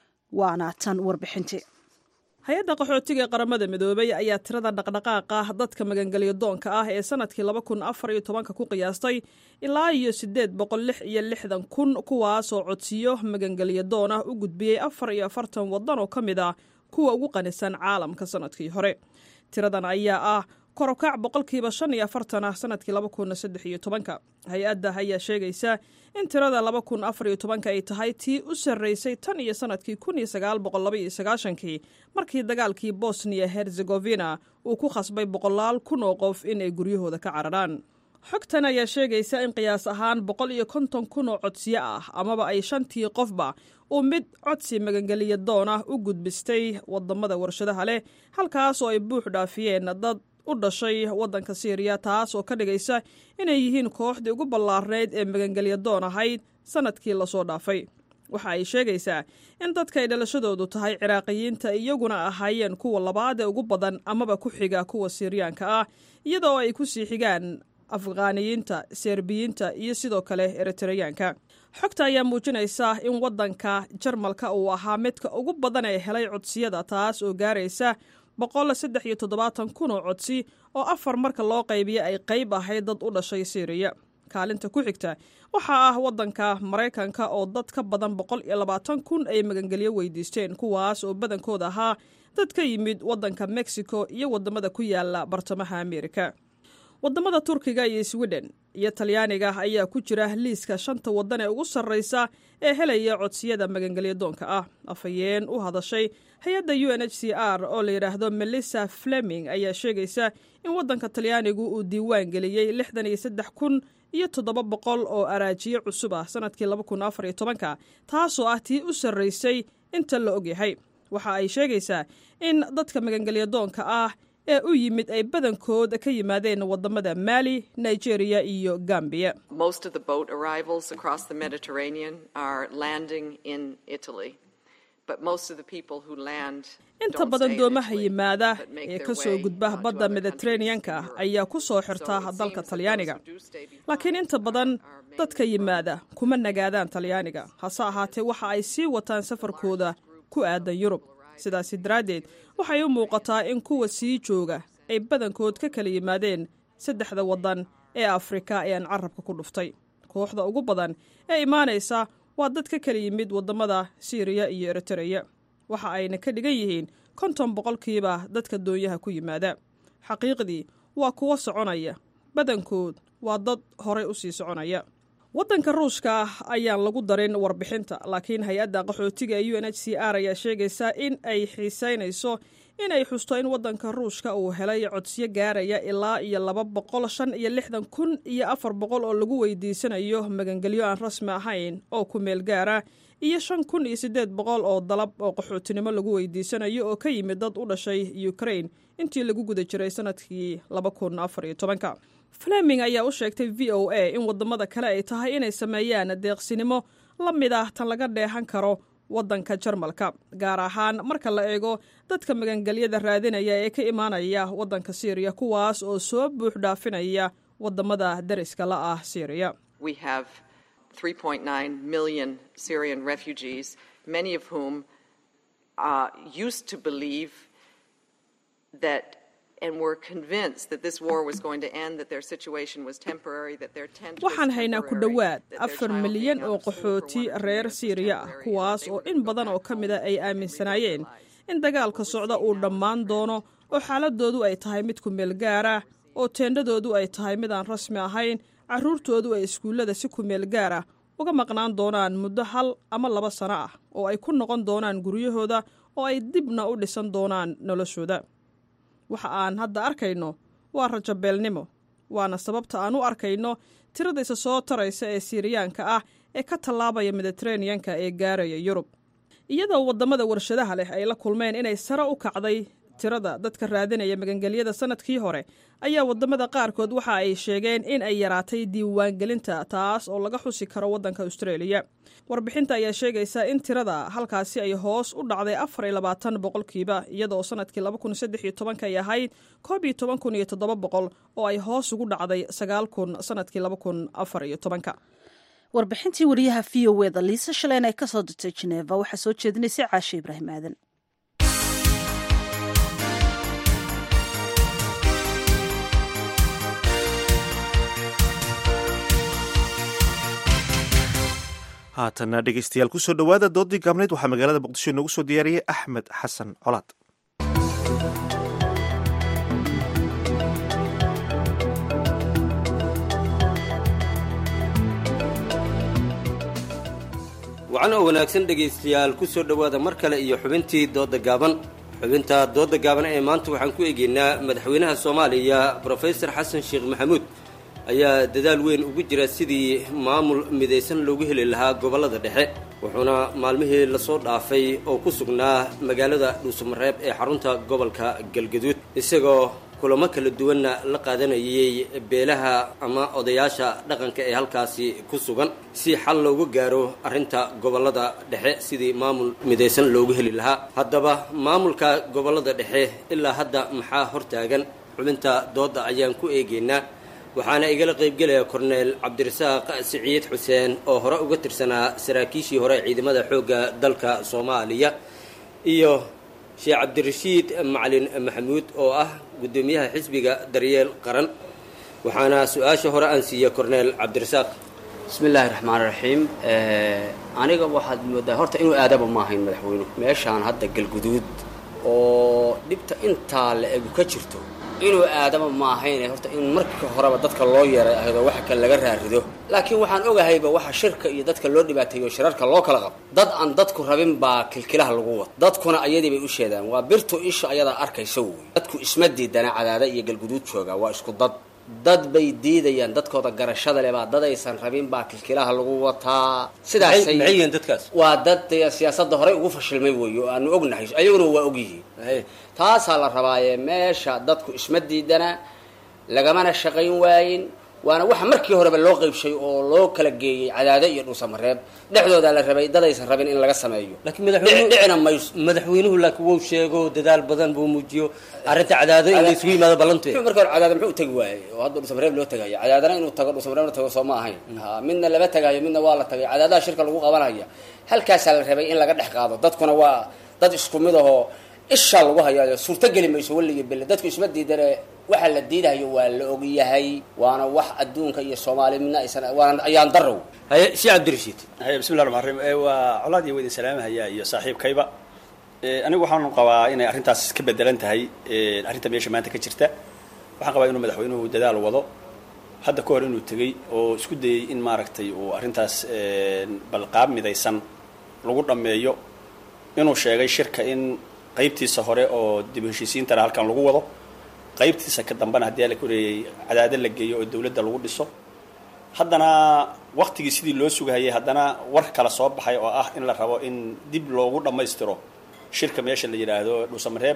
waana tan warbixintii hay-adda qaxootiga ee qaramada midoobay ayaa tirada dhaqdhaqaaqa dadka magangelyo doonka ah ee sanadkii laba kun afar iyo tobanka ku qiyaastay ilaa iyo siddeed boqol lix iyo lixdan kun kuwaasoo codsiyo magangelyo doon ah u gudbiyey afar iyo afartan waddan oo ka mid ah kuwa ugu qanisan caalamka sanadkii hore tiradan ayaa ah korokac boqolkiiba shan iyo afartan ah sanadkii laba kun saddex iyo tobanka hay-adda ayaa sheegaysa in tirada laba kun afar iyo tobanka ay tahay tii u sarraysay tan iyo sanadkii kun iyo sagaal boqol laba iyo sagaashankii markii dagaalkii bosniya herzegovina uu ku khasbay boqolaal kun oo qof inay guryahooda ka cararaan xogtan ayaa sheegaysa in qiyaas ahaan boqol iyo konton kun oo codsiyo ah amaba ay shantii qofba uu mid codsi magangeliya doon ah u gudbistay wadamada warshadaha leh halkaas oo ay buux dhaafiyeen dad u dhashay waddanka siiriya taas oo ka dhigaysa inay yihiin kooxdii ugu ballaarnayd ee magangelya doon ahayd sanadkii lasoo dhaafay waxa ay sheegaysaa in dadka ay dhalashadoodu tahay ciraaqiyiinta iyaguna ahaayeen kuwa labaad ee ugu badan amaba ku xiga kuwa siiriyaanka ah iyadoo ay ku sii xigaan afghaaniyiinta serbiyiinta iyo sidoo kale eritreyaanka xogta ayaa muujinaysa in waddanka jarmalka uu ahaa midka ugu badan ee helay codsiyada taas oo gaaraysa boqol saddex iyo toddobaatan kun oo codsi oo afar marka loo qaybiya ay qayb ahayd dad u dhashay siiriya kaalinta ku xigta waxaa ah waddanka maraykanka oo dad ka badan boqol iyo labaatan kun ay magangelyo weydiisteen kuwaas oo badankooda ahaa dad ka yimid waddanka mexico iyo waddamada ku yaala bartamaha amerika waddamada turkiga iyo sweden iyo talyaaniga ayaa ku jira liiska shanta waddan ee ugu sarraysa ee helaya codsiyada magangelyo doonka ah afhayeen u hadashay hay-adda u n h c r oo la yidhaahdo melissa fleming ayaa sheegaysa in waddanka talyaanigu uu diiwaan geliyey lixdan iyo saddex kun iyo toddoba boqol oo araajiyo cusub ah sanadkii laba kun afar iyo tobanka taasoo ah tii u sarraysay inta la ogyahay waxa ay sheegaysaa in dadka magangelyo doonka ah ee u yimid ay badankood ka yimaadeen wadamada maali nigeria iyo gambiya inta badan doomaha yimaada ee ka soo gudba badda mediteraneanka ayaa ku soo xirta dalka talyaaniga laakiin inta badan dadka yimaada kuma nagaadaan talyaaniga hase ahaatee waxa ay sii wataan safarkooda ku aadan yurub sidaasi daraaddeed waxay u muuqataa in kuwa sii jooga ay badankood ka kala yimaadeen saddexda waddan ee afrika ee aan carabka ku dhuftay kooxda ugu badan ee imaanaysa waa dad ka kala yimid waddamada siiriya iyo eritereya waxa ayna ka dhigan yihiin konton boqolkiiba dadka doonyaha ku yimaada xaqiiqdii waa kuwo soconaya badankood waa dad horay u sii soconaya waddanka ruushka ah ayaan lagu darin warbixinta laakiin hay-adda qaxootiga ee u n h c r ayaa sheegaysa in ay xiisaynayso in ay xusto in waddanka ruushka uu helay codsiyo gaaraya ilaa iyo laba boqol shan iyo lixdan kun iyo afar boqol oo lagu weydiisanayo magangelyo aan rasmi ahayn oo ku meel gaara iyo shan kun iyo siddeed boqol oo dalab oo qaxootinimo lagu weydiisanayo oo ka yimid dad u dhashay ukrain intii lagu guda jiray sanadkii laba kun afar iyo tobanka fleming ayaa u sheegtay v o a in waddamada kale ay tahay inay sameeyaan deeqsinimo la mid ah tan laga dheehan karo waddanka jarmalka gaar ahaan marka la eego dadka magangelyada raadinaya ee ka imaanaya waddanka syriya kuwaas oo soo buux dhaafinaya waddamada dariska la ah syriya 3.9 million Syrian refugees, many of whom uh, used to believe that and were convinced that this war was going to end, that their situation was temporary, that their tent was waxaan haynaa ku temporary, dhowaad that their afar child milyan being oo out of school for qaxooti one reer reason was siiriya ah temporary, kuwaas and oo that they in would go badan oo back ka home mida ay and they aaminsanaayeen realized in dagaalka socda uu dhammaan doono oo xaaladoodu ay tahay mid ku meel gaara oo teendhadoodu ay tahay mid aan rasmi ahayn carruurtoodu ay iskuullada si ku meel gaara uga maqnaan doonaan muddo hal ama laba sano ah oo ay ku noqon doonaan guryahooda oo ay dibna u dhisan doonaan noloshooda waxa aan hadda arkayno waa rajabeelnimo waana sababta aan u arkayno tirada isa soo taraysa ee siiriyaanka ah ee ka tallaabaya mediteraneanka ee gaaraya yurub iyadoo waddamada warshadaha leh ay la kulmeen inay sare u kacday tirada dadka raadinaya magangelyada sanadkii hore ayaa waddamada qaarkood waxa ay sheegeen in ay yaraatay diiwaangelinta taas oo laga xusi karo waddanka austraeliya warbixinta ayaa sheegaysa in tirada halkaasi ay hoos u dhacday afar iyo labaatan boqolkiiba iyadoo sanadkii laba kun saddex iyo tobanka ay ahayd koob iyo toban kun iyo toddoba boqol oo ay hoos ugu dhacday sagaal kun sanadkii laba kun afar iyo tobanka warbixintii wariyaha v o eda liisa shaleen ay kasoo dirtay jeneva waxaa soo jeedinaysay caashe ibraahim aadan haatana dhegeystayaal kusoo dhowaada doodii gaabneyd waxaa magaalada muqdisho inoogu soo diyaariyey axmed xasan colaad wacan oo wanaagsan dhegaystayaal ku soo dhowaada mar kale iyo xubintii doodda gaaban xubinta doodda gaaban ee maanta waxaan ku eegaynaa madaxweynaha soomaaliya brofesor xasan sheekh maxamuud ayaa dadaal weyn ugu jira sidii maamul midaysan loogu heli lahaa gobollada dhexe wuxuuna maalmihii lasoo dhaafay oo ku sugnaa magaalada dhuusamareeb ee xarunta gobolka galgaduud isagoo kulamo kala duwanna la qaadanayay beelaha ama odayaasha dhaqanka ee halkaasi ku sugan si xal loogu gaaro arrinta gobollada dhexe sidii maamul midaysan loogu heli lahaa haddaba maamulka gobollada dhexe ilaa hadda maxaa hortaagan xubinta doodda ayaan ku eegaynaa waxaana igala qaybgelaya korneel cabdirasaaq siciid xuseen oo hore uga tirsanaa saraakiishii hore ee ciidamada xoogga dalka soomaaliya iyo sheekh cabdirashiid macalin maxamuud oo ah guddoomiyaha xisbiga daryeel qaran waxaana su-aasha hore aan siiyey korneel cabdirasaaq bismi illaahi raxmaani raxiim aniga waxaad moodaa horta inuu aadaba ma ahayn madaxweynuhu meeshaan hadda galguduud oo dhibta intaa la egu ka jirto inuu aadama ma ahayn horta in marka horeba dadka loo yeeray ahaydoo waxa kale laga raarido laakiin waxaan ogahayba waxa shirka iyo dadka loo dhibaateeyo shirarka loo kala qabo dad aan dadku rabin baa kilkilaha lagu wado dadkuna ayadii bay u sheedaan waa birtu isha ayadaa arkaysa wey dadku isma diidana cadaada iyo galguduud jooga waa isku dad dad bay diidayaan dadkooda garashada leh baa dad aysan rabin baa kilkilaha lagu wataa sidaasay maxay yihiin dadkaas waa dad dee siyaasadda horey ugu fashilmay weeye oo aanu ognahay ayaguna waa ogyihiin taasaa la rabaaye meesha dadku isma diidana lagamana shaqayn waayin waana waxa markii horeba loo qeybshay oo loo kala geeyey cadaado iyo dhuusamareeb dhexdoodaa la rabay dad aysan rabin in laga sameeyo laakiin madaxweynuhu dhicina mayso madaxweynuhu laakiin wuu sheego dadaal badan buu muujiyo arrinta cadaado in la isugu yimaado ballanteed muxuu marka hore cadaado muxuu u tegi waayey oo hadda dhuusamareeb loo tagayo cadaadana inuu tago dhuusamareebna tago soo ma ahayn ha midna lama tagayo midna waa la tagay cadaadaha shirka lagu qabanaya halkaasaa la rabay in laga dhex qaado dadkuna waa dad isku mid ahoo ishaa lagu hayaayo suurto geli mayso weliga belle dadku isma diidane waxa la diidayo waa la ogyahay waana wax adduunka iyo soomaaliya midna aysan waana ayaan darow haye si cabdirashiid haye bismillahi raxmaan raxiim ee waa colaad iyo weydin salaamahaya iyo saaxiibkayba ee anigu waxaan qabaa inay arrintaas ka bedelan tahay ee arrinta meesha maanta ka jirta waxaan qabaa inuu madaxweynuhu dadaal wado hadda ka hor inuu tegey oo isku dayey in maaragtay uu arrintaas balqaab midaysan lagu dhammeeyo inuu sheegay shirka in qaybtiisa hore oo dib u heshiisiintana halkan lagu wado qaybtiisa ka dambena haddii la koreeyey cadaado la geeyo oo dawladda lagu dhiso haddana waktigii sidii loo sugahayay haddana war kala soo baxay oo ah in la rabo in dib loogu dhammaystiro shirka meesha la yidhaahdo dhuusamareeb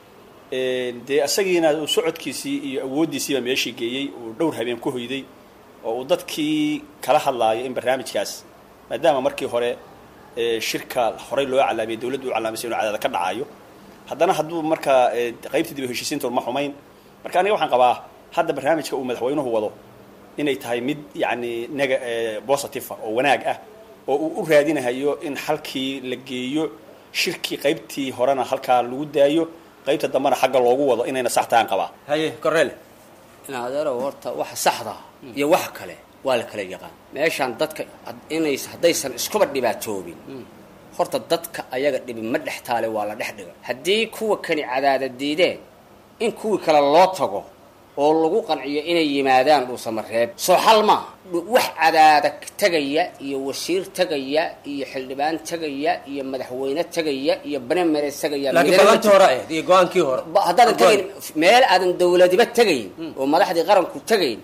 dee isagiina uu socodkiisii iyo awooddiisiiba meeshii geeyey uu dhowr habeen ku hoyday oo uu dadkii kala hadlaayo in barnaamijkaas maadaama markii hore shirka horey loo calaamiyay dawladdu u calaamisay inuu cadaada ka dhacayo haddana hadduu markaa qaybtii dib u heshiisiinta ma xumayn marka aniga waxaan qabaa hadda barnaamijka uu madaxweynuhu wado inay tahay mid yacni nega positive oo wanaag ah oo uu u raadinahayo in halkii la geeyo shirkii qaybtii horena halkaa lagu daayo qaybta dambena xagga loogu wado inayna sax tahan qabaa haye korele in adeerow horta waxa saxda iyo wax kale waa la kala yaqaan meeshaan dadka inays haddaysan iskuba dhibaatoobin horta dadka ayaga dhibi ma dhex taale waa la dhex dhiga haddii kuwa kani cadaada diideen in kuwii kale loo tago oo lagu qanciyo inay yimaadaan dhuusamareeb soo xal maaha wax cadaada tegaya iyo wasiir tegaya iyo xildhibaan tegaya iyo madaxweyne tegaya iyo banemere tegaya iyo go-aankii hore haddaadan tegayn meel aadan dawladiba tegayn oo madaxdii qaranku tegayn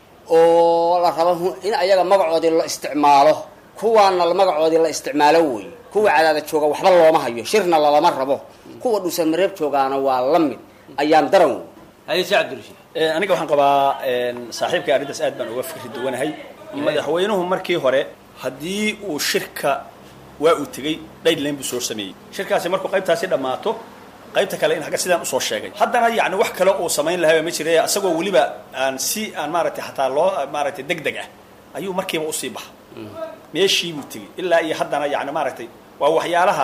oo la rabo in ayaga magacoodii la isticmaalo kuwaana magacoodii la isticmaalo wey kuwa cadaada jooga waxba looma hayo shirna lalama rabo kuwa dhuusamareeb joogaana waa la mid ayaan daran wey haye si cabdirashiid aniga waxaan qabaa saaxiibkay arrintaas aad baan uga fikri duwanahay madaxweynuhu markii hore haddii uu shirka waa uu tegey dhaydlayn buu soo sameeyey shirkaasi markuu qaybtaasi dhammaato qaybta kale in agga sidaan usoo sheegay haddana yani wax kale uu samayn lahaba ma jira isagoo weliba aan si aan maaragtay xataa loo maaragtay deg deg ah ayuu markiiba usii baxa meeshii buu tegey ilaa iyo haddana yani maaragtay waa waxyaalaha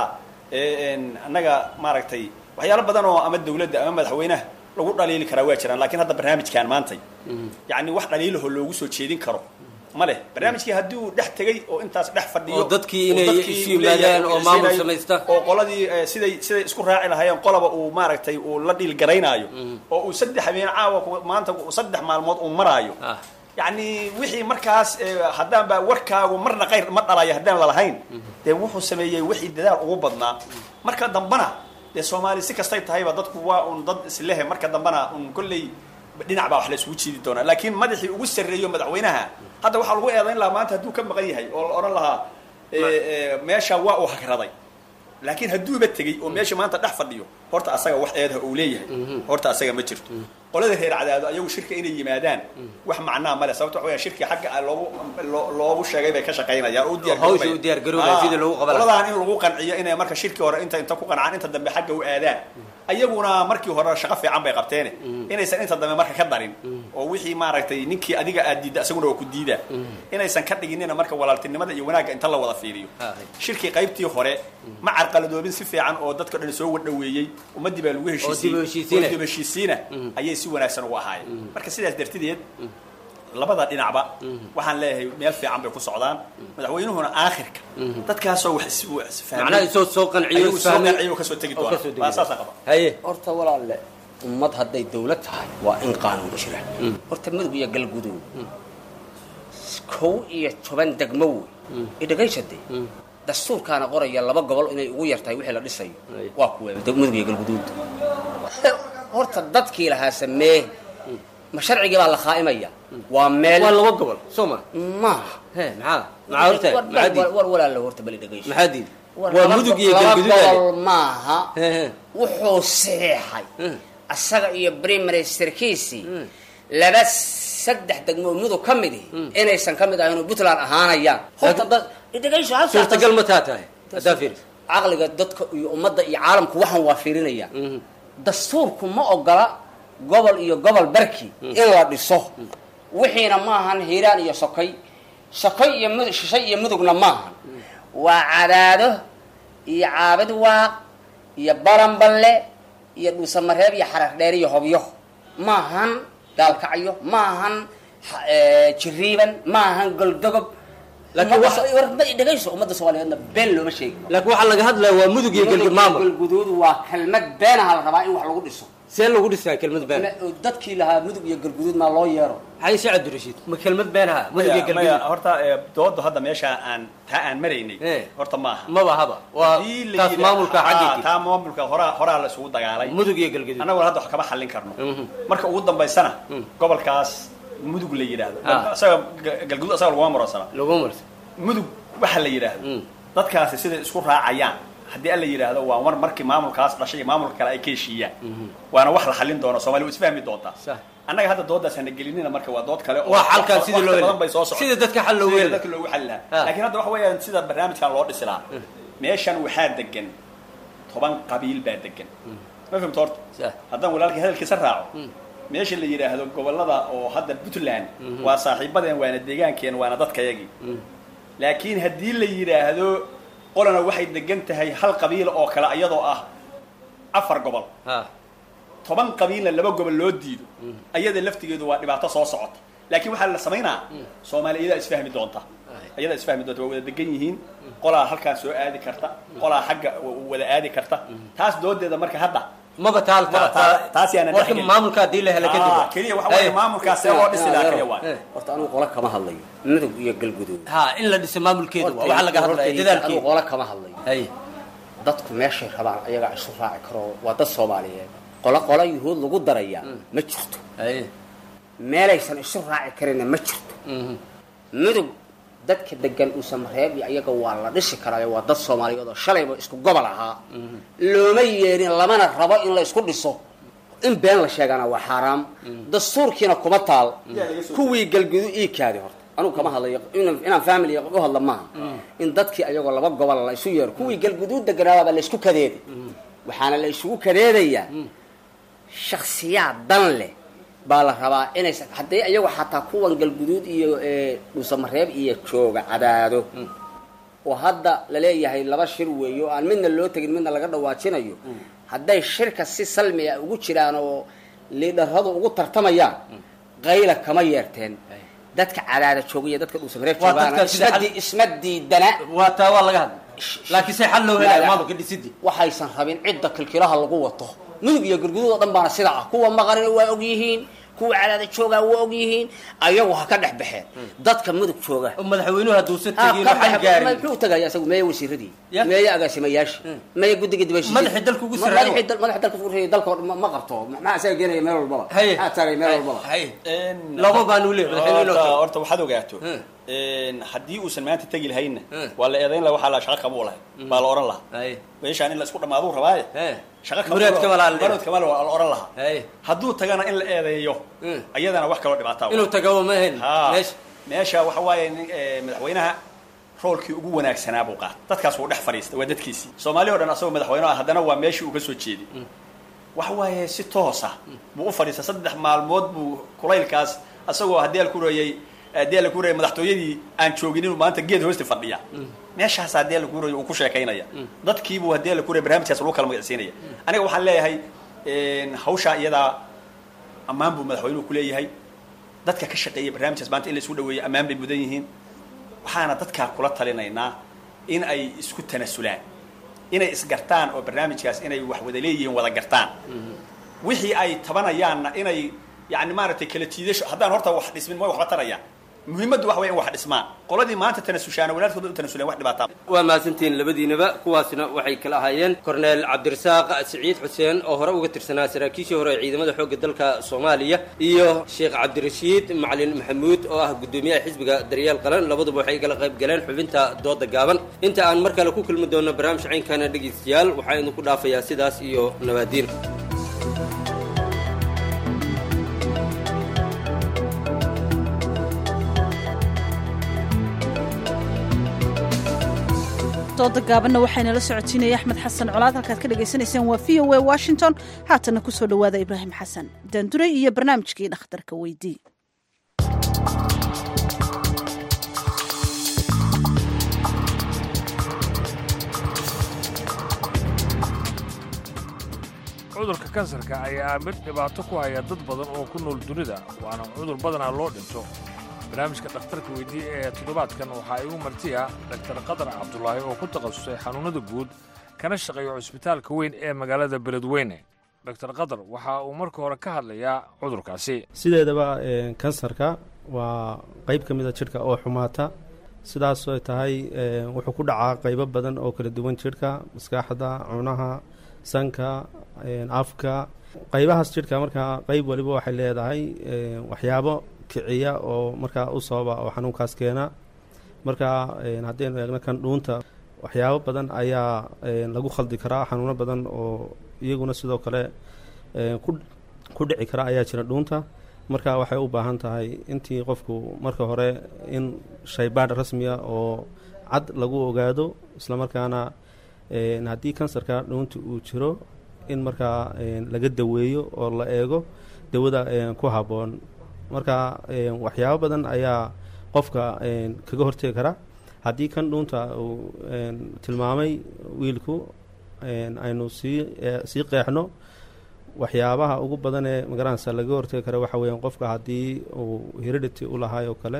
annaga maaragtay waxyaalo badan oo ama dawladda ama madaxweynaha lagu dhaliili karaa waa jiraan lakiin hadda barnaamijkan maantay yani wax dhaliilaho loogu soo jeedin karo ma leh barnaamijkii haddii uu dhex tegey oo intaas dhex fadhiyo oo dadkii inay isu yimaadaan oo maamul samaysta oo qoladii siday siday isku raaci lahaayeen qolaba uu maaragtay uu la dhiil garaynaayo oo uu saddex habeen caawa maanta saddex maalmood uu maraayo yacni wixii markaas haddaan baa warkaagu marna qayr ma dhalayo haddaan lalahayn dee wuxuu sameeyey wixii dadaal ugu badnaa marka dambana dee soomaali si kastay tahayba dadku waa un dad islehe marka dambana un kolley dhinac baa wax la isugu jiidi doonaa laakiin madaxii ugu sarreeyo madaxweynaha hadda waxaa lagu eedayn lahaa maanta hadduu ka maqan yahay oo la odhan lahaa meesha waa uu hagraday laakiin hadduuba tegey oo meesha maanta dhex fadhiyo horta asaga wax eedaha uu leeyahay horta asaga ma jirto qolada reer cadaado ayagu shirka inay yimaadaan wax macnaa male sababto waxa weya shirkii xagga loogu loogu sheegay bay ka shaqaynayaan oo hawsha u diyaar garoobaya sidii loogu qaban qoladaan in lagu qanciyo inay marka shirkii hore inta inta ku qancaan inta dambe xagga u aadaan ayaguna markii hore shaqo fiican bay qabteene inaysan inta dambe marka ka darin oo wixii maaragtay ninkii adiga aad diidda isaguna waa ku diida inaysan ka dhiginina marka walaaltinimada iyo wanaagga inta la wada fiiriyo shirkii qaybtii hore ma carqaladoobin si fiican oo dadka dhan soo wadhaweeyey ummadii baa lagu heshiisiyey dib heshiisiina ayay si wanaagsan ugu ahaayeen marka sidaas dartideed labada dhinacba waxaan leeyahay meel fiican bay ku socdaan madaxweynuhuna aakhirka dadkaasoo wax macnaha isoo soo qanciyo soo qanciyo kasoo tegi doona waa saasa qaba haye horta walaalle ummad hadday dawlad tahay waa in qaanuun jira horta mudug iyo galguduud kow iyo toban degmo wey idhagaysade dastuurkaana qoraya laba gobol inay ugu yartahay wixii la dhisayo waa kuwe mudug iyo galguduud horta dadkii lahaa samee ma sharcigii baa la khaa'imaya waa meel waa laba gobol soo ma maaha he maxaa maxaa horta maxaa diid war walaalo horta bali dhegayso maxaa diid waa mudug iyo galguduud laba gobol maaha wuxuu saxeexay asaga iyo brimaresterkiisii laba saddex degmoo mudug ka mid ihi inaysan ka mid ahayn oo puntland ahaanayaan horta dad dhegayso suurtagal ma taa tahay haddaa fiiris caqliga dadka iyo ummadda iyo caalamku waxaan waa fiirinaya dastuurku ma ogola gobol iyo gobol barki in la dhiso wixiina maahan hiiraan iyo sokay sokay iyo mud shishay iyo mudugna maahan waa cadaado iyo caabid waaq iyo baranballe iyo dhuusamareeb iyo xarar dheer iyo hobyo maahan gaalkacyo maahan jiriiban maahan goldogob Laakiin wax- dhegayso ummadda soomaaliyeedna been looma sheegi laakiin waxaa laga hadlaya waa mudug iyo galgud maamul galguduud waa kelmad beenaha la rabaa in wax lagu dhiso see lagu dhisaa kelmad been dadkii lahaa mudug iyo galguduud maa loo yeero xay si cabdirashiid ma kelmad beenaha mudug iyo maya maya galgud horta ee, doodu hadda meesha aan taa aan maraynay horta maaha maba haba waa Haddii la taas yidhaa- maamulka Ah, xaggeedii taa maamulka horaa horaa la isugu dagaalay mudug iyo galgudud annaguna hadda wax kama xallin karno marka ugu dambaysana gobolkaas mudug la yidhaahdo Ah. isaga ga- galguduud asaga laguma muransana laguma marsa mudug waxa la yidhaahdo dadkaasi siday isku raacayaan haddii alla yidhaahdo waa mar markii maamulkaas dhashay iyo maamulka kale ay ka heshiiyaan waana wax la xallin doono soomaali waa isfahmi doontaa annaga hadda doodaas hana gelinina marka waa dood kale oo Waa xalkan sidii loo waqti heli- badan bay soo socon sida dadka xal loogu heli dadka loogu xalli Ah. lahaa laakiin hadda waxa weeyaan sida barnaamijkan loo dhisi lahaa meeshan waxaa degan toban qabiil baa degan ma fahmta horta haddaan walaalkii hadalkiisa raaco meesha la yidhaahdo gobolada oo hadda puntland waa saaxiibadeen waana deegaankeen waana dadkayagii laakiin haddii la yidhaahdo qolana waxay degan tahay hal qabiil oo kale iyadoo ah afar gobol toban qabiilna laba gobol loo diido ayada laftigeedu waa dhibaato soo socota laakiin waxaa la samaynaa soomaali iyadaa isfahmi doonta iyadaa isfahmi doonta waa wada degan yihiin qolaa halkaa soo aadi karta qolaa xagga wada aadi karta taas doodeeda marka hadda maba taal Maba taal- taas yaanan warka dhexgelin. maamulka haddii la helo kadib Ah, keliya waxa weeye maamulkaas see loo dhisi lahaa keliya waa horta anigu qola kama hadlayo mudug iyo galguduud ha in la dhiso maamulkeedu waa waxa laga hadlaya anigu dadaalkeeda qola kama hadlayo dadku meeshay rabaan ayagaa isu raaci karo waa dad soomaaliyeed qola qola yuhuud lagu darayaa ma jirto meelaysan isu raaci karinna ma jirto mudug dadka degan uusamareeb iyo ayaga waa la dhisi karaayo waa dad soomaaliyeed oo shalayba isku gobol ahaa looma yeerin lamana rabo in la isku dhiso in been la sheegana waa xaaraam dastuurkiina kuma taal kuwii galgudu ii kaadi horta anugu kama hadlayo inaan inaan family u hadla maaha in dadkii ayagoo laba gobol la isu yeero kuwii galguduud deganaabaa la isku kadeeday waxaana la isugu kadeedayaa shaksiyaad dan leh baa la rabaa inaysan haddii ayagu xataa kuwan galguduud iyo ee, dhuusamareeb iyo jooga cadaado oo hadda laleeyahay laba shir weeyo oo aan midna loo tegin midna laga dhawaajinayo hadday shirka si salmi ah ugu jiraan oo liidharadu ugu tartamayaan qayla kama yeerteen dadka cadaada jooga iyo dadka dhuusamareeb Waa joogaana dadka sida isma xal- di- isma diidana waa taa waa laga hadla laakiin se xal loo helayo maamulka dhisidii waxaysan rabin cidda kilkilaha lagu wato mudug iyo galguduud oo dhan baana sida ah kuwa maqarina waa og yihiin kuwa cadaada joogaa waa og yihiin ayagu ha ka dhex baxeen dadka mudug jooga madaxweynuhu hadduusan Ah, tegin ka waxaan dhex- gaarin muxuu tagaya isagu meeye wasiiradii meeye agaasimayaashii meeye guddiga dibashiisi Madaxii dalka ugu sarreeya. madaxii dal- madaxii dalka ugu sarreeya dalka oo dhan ma- ma qabto maxaa isaga geenaya meel walbaba maxaa taagay meel walbaba laba baanu leeyahay madaxweynuhu inuu horta tago. horta waxaad ogaato een, haddii uusan maanta tegi lahayna waa la eedayn laha waxaa la shaqa kama u lahay baa la oran lahaa meeshaan in la isku dhamaaduu rabaaye shaqa kama Muraad kama laha la muraad kama laha waa la oran lahaa hadduu tagana in la eedeeyo iyadana wax kaloo dhibaataa inuu tago ma ahayn Ha, meesha meesha waxa waaye nin, eh, madaxweynaha roolkii ugu wanaagsanaa buu qaatay dadkaas wuu dhex fadhiistay waa dadkiisii soomaali o dhan asagoo madaxweyne ah haddana waa meeshii uu ka soo jeeday waxa waaye si toosa buu u fadhiistay saddex maalmood buu kulaylkaas asagoo haddii al ku reeyey haddii ala ku reeyay madaxtooyadii aan joogin inuu maanta geed hoosti fadhiya meeshaas haddii ala ku reeyay uu ku sheekaynaya dadkiibuu haddii ala ku reeyay barnaamijkaas lagu kala magacsiinaya aniga waxaan leeyahay een, hawshaa iyadaa ammaan buu madaxweynuhu ku leeyahay dadka ka shaqeeya barnaamijkaas maanta in la isku dhaweeyo ammaan bay mudan yihiin waxaana dadkaa kula talinaynaa in ay isku tanasulaan inay isgartaan oo barnaamijkaas inay wax wada leeyihiin wada gartaan wixii ay tabanayaanna inay yani maaragtay kala jiidasho haddaan horta wax dhismin ma waxba tarayaan muhiimaddu waxa weya in wax dhismaan qoladii maanta tanasushaana walaalkooda u tanasuleen wax dhibaataa waa mahadsantihiin labadiinaba kuwaasna waxay kala ahaayeen korneel cabdirasaaq siciid xuseen oo hore uga tirsanaa saraakiishii hore ee ciidamada xoogga dalka soomaaliya iyo sheekh cabdirashiid macalin maxamuud oo ah guddoomiyaha xisbiga daryeel qaran labaduba waxay kala qayb galeen xubinta dooda gaaban inta aan mar kale ku kulmi doono barnaamij caynkana dhegaystayaal waxaa idinku dhaafayaa sidaas iyo nabaadiin dooda gaabanna waxaynala socotiinaya axmed xasan colaad halkaad ka dhagaysanayseen waa v o a washington haatana kusoo dhowaada ibraahim xasan daanduray iyo barnaamijkii dhakhtarka weydii cudurka kansarka ayaa mid dhibaato ku haya dad badan oo ku nool dunida waana cudur badanaa loo dhinto barnaamijka dhakhtarka weydiiye ee toddobaadkan waxaa igu martiya dhaktar qadar cabdulaahi oo ku takhasusay xanuunnada guud kana shaqeeya cusbitaalka weyn ee magaalada beledweyne doktar qadar waxa uu marka hore ka hadlayaa cudurkaasi sideedaba kansarka waa qayb ka mida jidhka oo xumaata sidaasoo tahay wuxuu ku dhacaa qaybo badan oo kala duwan jidhka maskaxda cunaha sanka afka qaybahaas jidhka markaa qayb waliba waxay leedahay waxyaabo kiciya oo markaa u sababa oo xanuunkaas keena marka haddaynu eegno kan dhuunta waxyaabo badan ayaa lagu khaldi karaa xanuuno badan oo iyaguna sidoo kale ku dhici kara ayaa jira dhuunta marka waxay u baahan tahay intii qofku marka hore in shaybaadh rasmiya oo cad lagu ogaado islamarkaana haddii kansarka dhuunta uu jiro in markaa laga daweeyo oo la eego dawada ku habboon marka waxyaabo badan ayaa qofka kaga hortegi kara haddii kan dhuunta uu tilmaamay wiilku aynu sii sii qeexno waxyaabaha ugu badan ee magaranaysa laga hortegi kara waxa weeyaan qofka haddii uu heredity u lahaay oo kale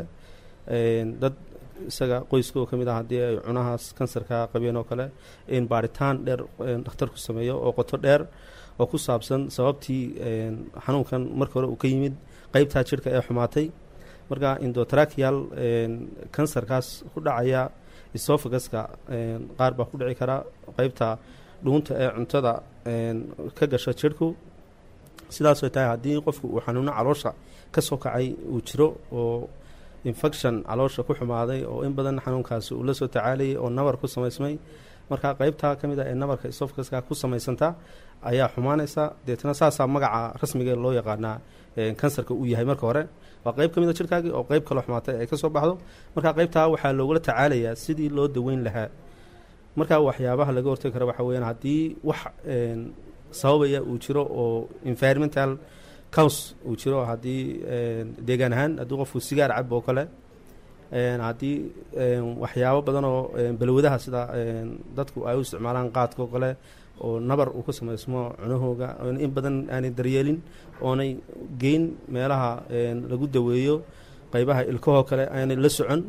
dad isaga qoyska oo ka mid ah haddii ay cunahaas kansarka qabeen oo kale in baaritaan dheer dhakhtarku sameeyo oo qoto dheer oo ku saabsan sababtii xanuunkan marka hore uu ka yimid qeybtaa jidhka ee xumaatay marka indotrakial kansarkaas ku dhacaya esophaguska qaar baa ku dhici kara qeybta dhuunta ee cuntada ka gasha jidhku sidaasoo tahay haddii qofku uu xanuuno caloosha ka soo kacay uu jiro oo infection caloosha ku xumaaday oo in badan xanuunkaasi uu la soo tacaalayay oo nabar ku samaysmay marka qeybtaa ka mid ah ee nabarka esophaguska ku samaysanta ayaa xumaanaysa deetna saasaa magaca rasmiga loo yaqaanaa kansarka uu yahay marka hore waa qeyb ka mid a jidhkaagii oo qeyb kaloo xumaatay ay ka soo baxdo marka qeybtaa waxaa loogula tacaalayaa sidii loo daweyn lahaa marka waxyaabaha laga hortagi kara waxa weyaan haddii wax sababaya uu jiro oo environmental cous uu jiro haddii deegaan ahaan haddii qofku sigaar cab oo kale haddii waxyaabo badan oo balwadaha sida dadku ay u isticmaalaan qaadka oo kale oo nabar uu ka samaysmo cunahooga in badan aanay daryeelin oonay geyn meelaha lagu daweeyo qeybaha ilkahoo kale aanay la socon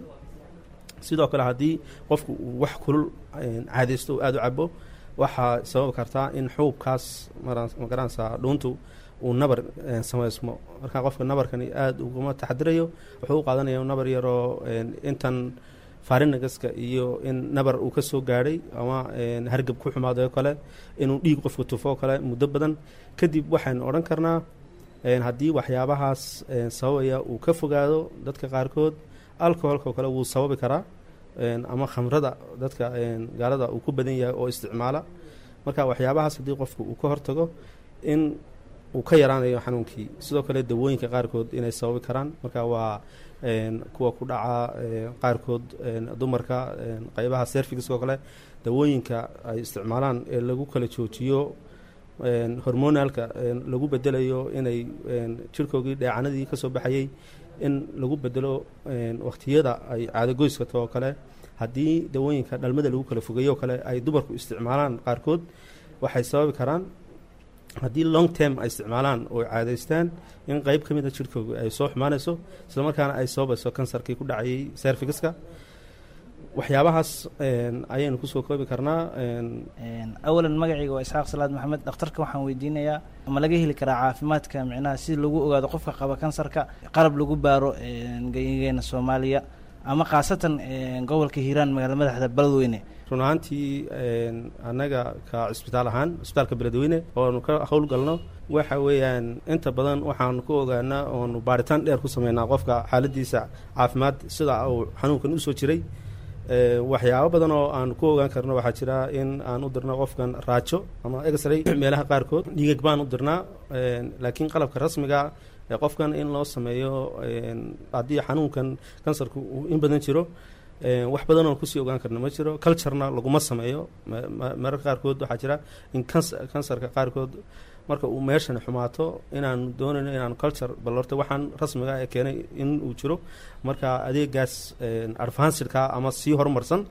sidoo kale haddii qofku uu wax kulul caadaysto oo aada u cabo waxaa sababi kartaa in xuubkaas magaranaysa dhuuntu uu nabar samaysmo marka qofka nabarkani aada uguma taxadirayo wuxuu u qaadanaya nabar yaroo intan farinagaska iyo in nabar uu ka soo gaadhay ama hargab ku xumaaday oo kale inuu dhiig qofka tufo oo kale muddo badan kadib waxaynu odhan karnaa haddii waxyaabahaas sababaya uu ka fogaado dadka qaarkood alcoholka oo kale wuu sababi karaa ama khamrada dadka gaalada uu ku badan yahay oo isticmaala marka waxyaabahaas haddii qofku uu ka hortago in uu ka yaraanayo xanuunkii sidoo kale dawooyinka qaarkood inay sababi karaan marka waa kuwa ku dhaca qaarkood dumarka qeybaha servicska oo kale dawooyinka ay isticmaalaan ee lagu kala joojiyo hormonalka lagu bedelayo inay jirhkoogii dheecanadii ka soo baxayay in lagu bedelo wakhtiyada ay caadagoyska to oo kale haddii dawooyinka dhalmada lagu kala fogeeyo oo kale ay dumarku isticmaalaan qaarkood waxay sababi karaan haddii long term ay isticmaalaan oo caadaystaan in qeyb ka mid a jirhkooga ay soo xumaanayso islamarkaana ay sababayso kansarkii ku dhacayay servicska waxyaabahaas ayaynu kusoo koobi karnaa awalan magacayga waa isxaaq salaad maxamed dhakhtarka waxaan weydiinayaa ma laga heli karaa caafimaadka micnaha si lagu ogaado qofka qaba kansarka qalab lagu baaro geyigeena soomaaliya ama khaasatan gobolka hiiraan magaala madaxda beledweyne run ahaantii annaga ka cisbitaal ahaan cisbitaalka beledweyne oonu ka howlgalno waxa weeyaan inta badan waxaanu ku ogaanaa oonu baaritaan dheer ku sameynaa qofka xaaladiisa caafimaad sida uu xanuunkan usoo jiray waxyaabo badan oo aan ku ogaan karno waxaa jira in aan u dirno qofkan raajo ama exray meelaha qaarkood dhiigag baan u dirnaa laakiin qalabka rasmiga ee qofkan in loo sameeyo haddii xanuunkan kansarku uu in badan jiro wax badan oon kusii ogaan karno ma jiro culturena laguma sameeyo mararka qaarkood waxaa jira in kansarka qaarkood marka uu meeshan xumaato inaanu doonayno inaanu culture bal horta waxaan rasmiga ee keenay in uu jiro marka adeegaas advancidka ama sii horumarsan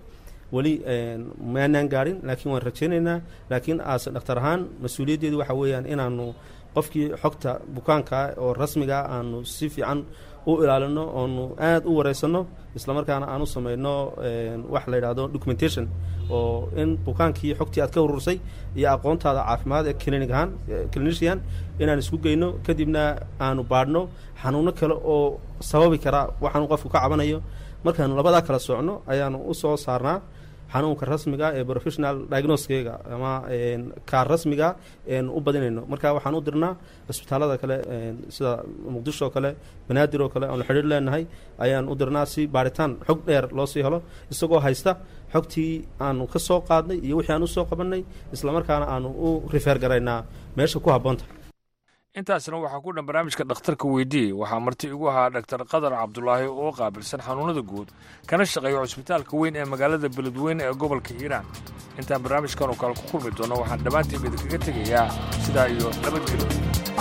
weli maanaan gaadhin laakiin waan rajaynaynaa laakiin aase dhakhtar ahaan mas-uuliyaddeedu waxa weeyaan inaanu qofkii xogta bukaanka oo rasmiga aanu si fiican u ilaalino oonu aad u wareysano islamarkaana aan u samayno wax la yidhahdo documentation oo in bukaankii xogtii aad ka urursay iyo aqoontaada caafimaad ee clinic ahaan clinician inaan isku geyno kadibna aanu baadhno xanuuno kale oo sababi kara waxaanu qofku ka cabanayo markaanu labadaa kala socno ayaanu usoo saarnaa xanuunka rasmiga ee professional diagnoskega ama kaar rasmiga eenu u badinayno marka waxaan u dirnaa cisbitaalada kale sida muqdisho oo kale banaadir oo kale aanu xidhiir leenahay ayaan u dirnaa si baaritaan xog dheer loo sii helo isagoo haysta xogtii aanu ka soo qaadnay iyo wixii aan usoo qabanay islamarkaana aanu u rifeer garaynaa meesha ku habboonta intaasna waxaa ku dhan barnaamijka dhakhtarka weydii waxaa marti igu ahaa dhaktar qadar cabdulaahi oo qaabilsan xanuunada guud kana shaqeeya cusbitaalka weyn ee magaalada beledweyne ee gobolka hiiraan intaan barnaamijkan oo kale ku kulmi doono waxaan dhammaantiin idinkaga tegayaa sidaa iyo nabadgelyo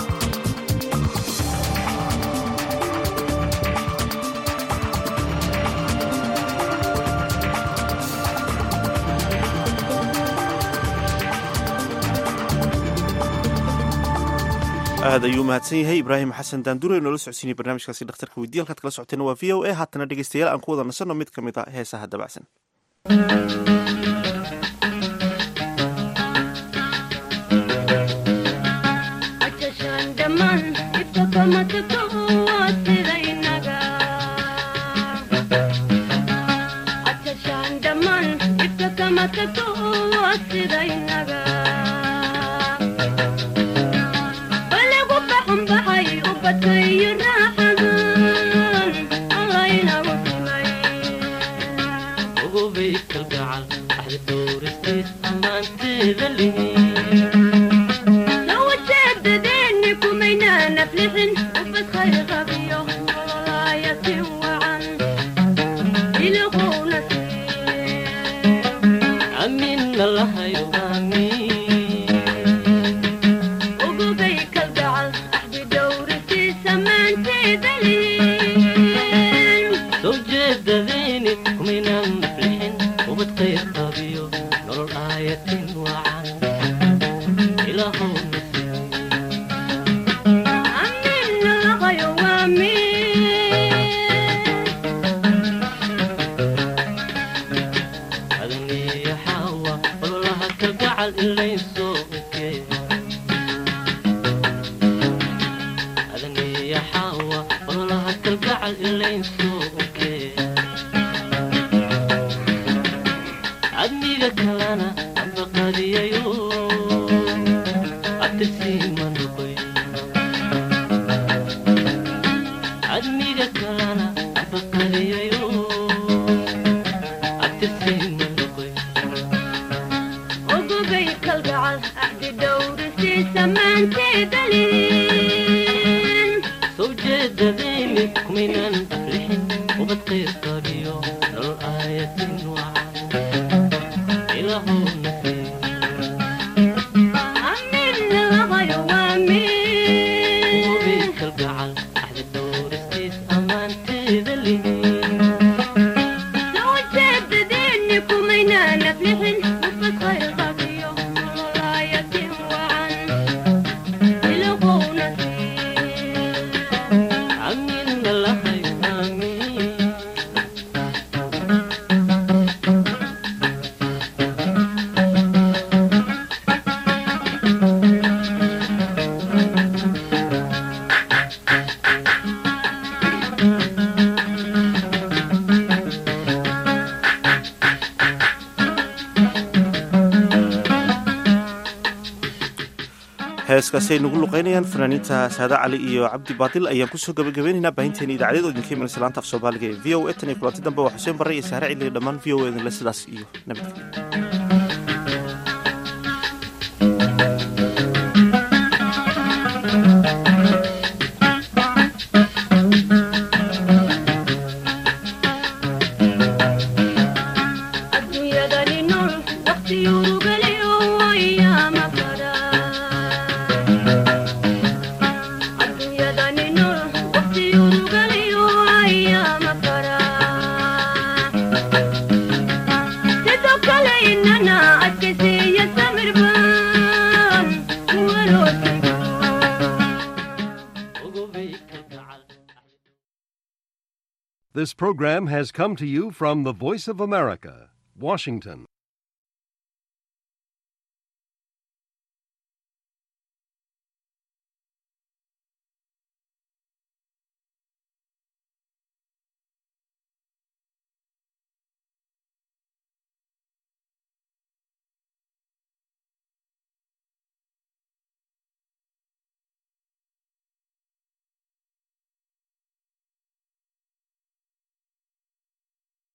aad ayuu mahadsan yahay ibraahim xasan daandure noola socodsiinay barnaamijkaasi dhakhtarka weydiye halkaad kala socoteena waa v o a haatana dhegeystayaal aan ku wada nasanno mid ka mid a heesaha dabacsan heeskaasi ay nagu luqaynayaan fanaaniinta saada cali iyo cabdi baadil ayaan kusoo gabagabaynaynaa baahinteena idaacadyada idinka imanaysa laanta af soomaaliga ee v o a tan iyo kulanti dambe waa xuseen barre iyo saare cili dhammaan v o a idinle sidaas iyo nabadgelyo Sit This program has come to you from the Voice of America, Washington.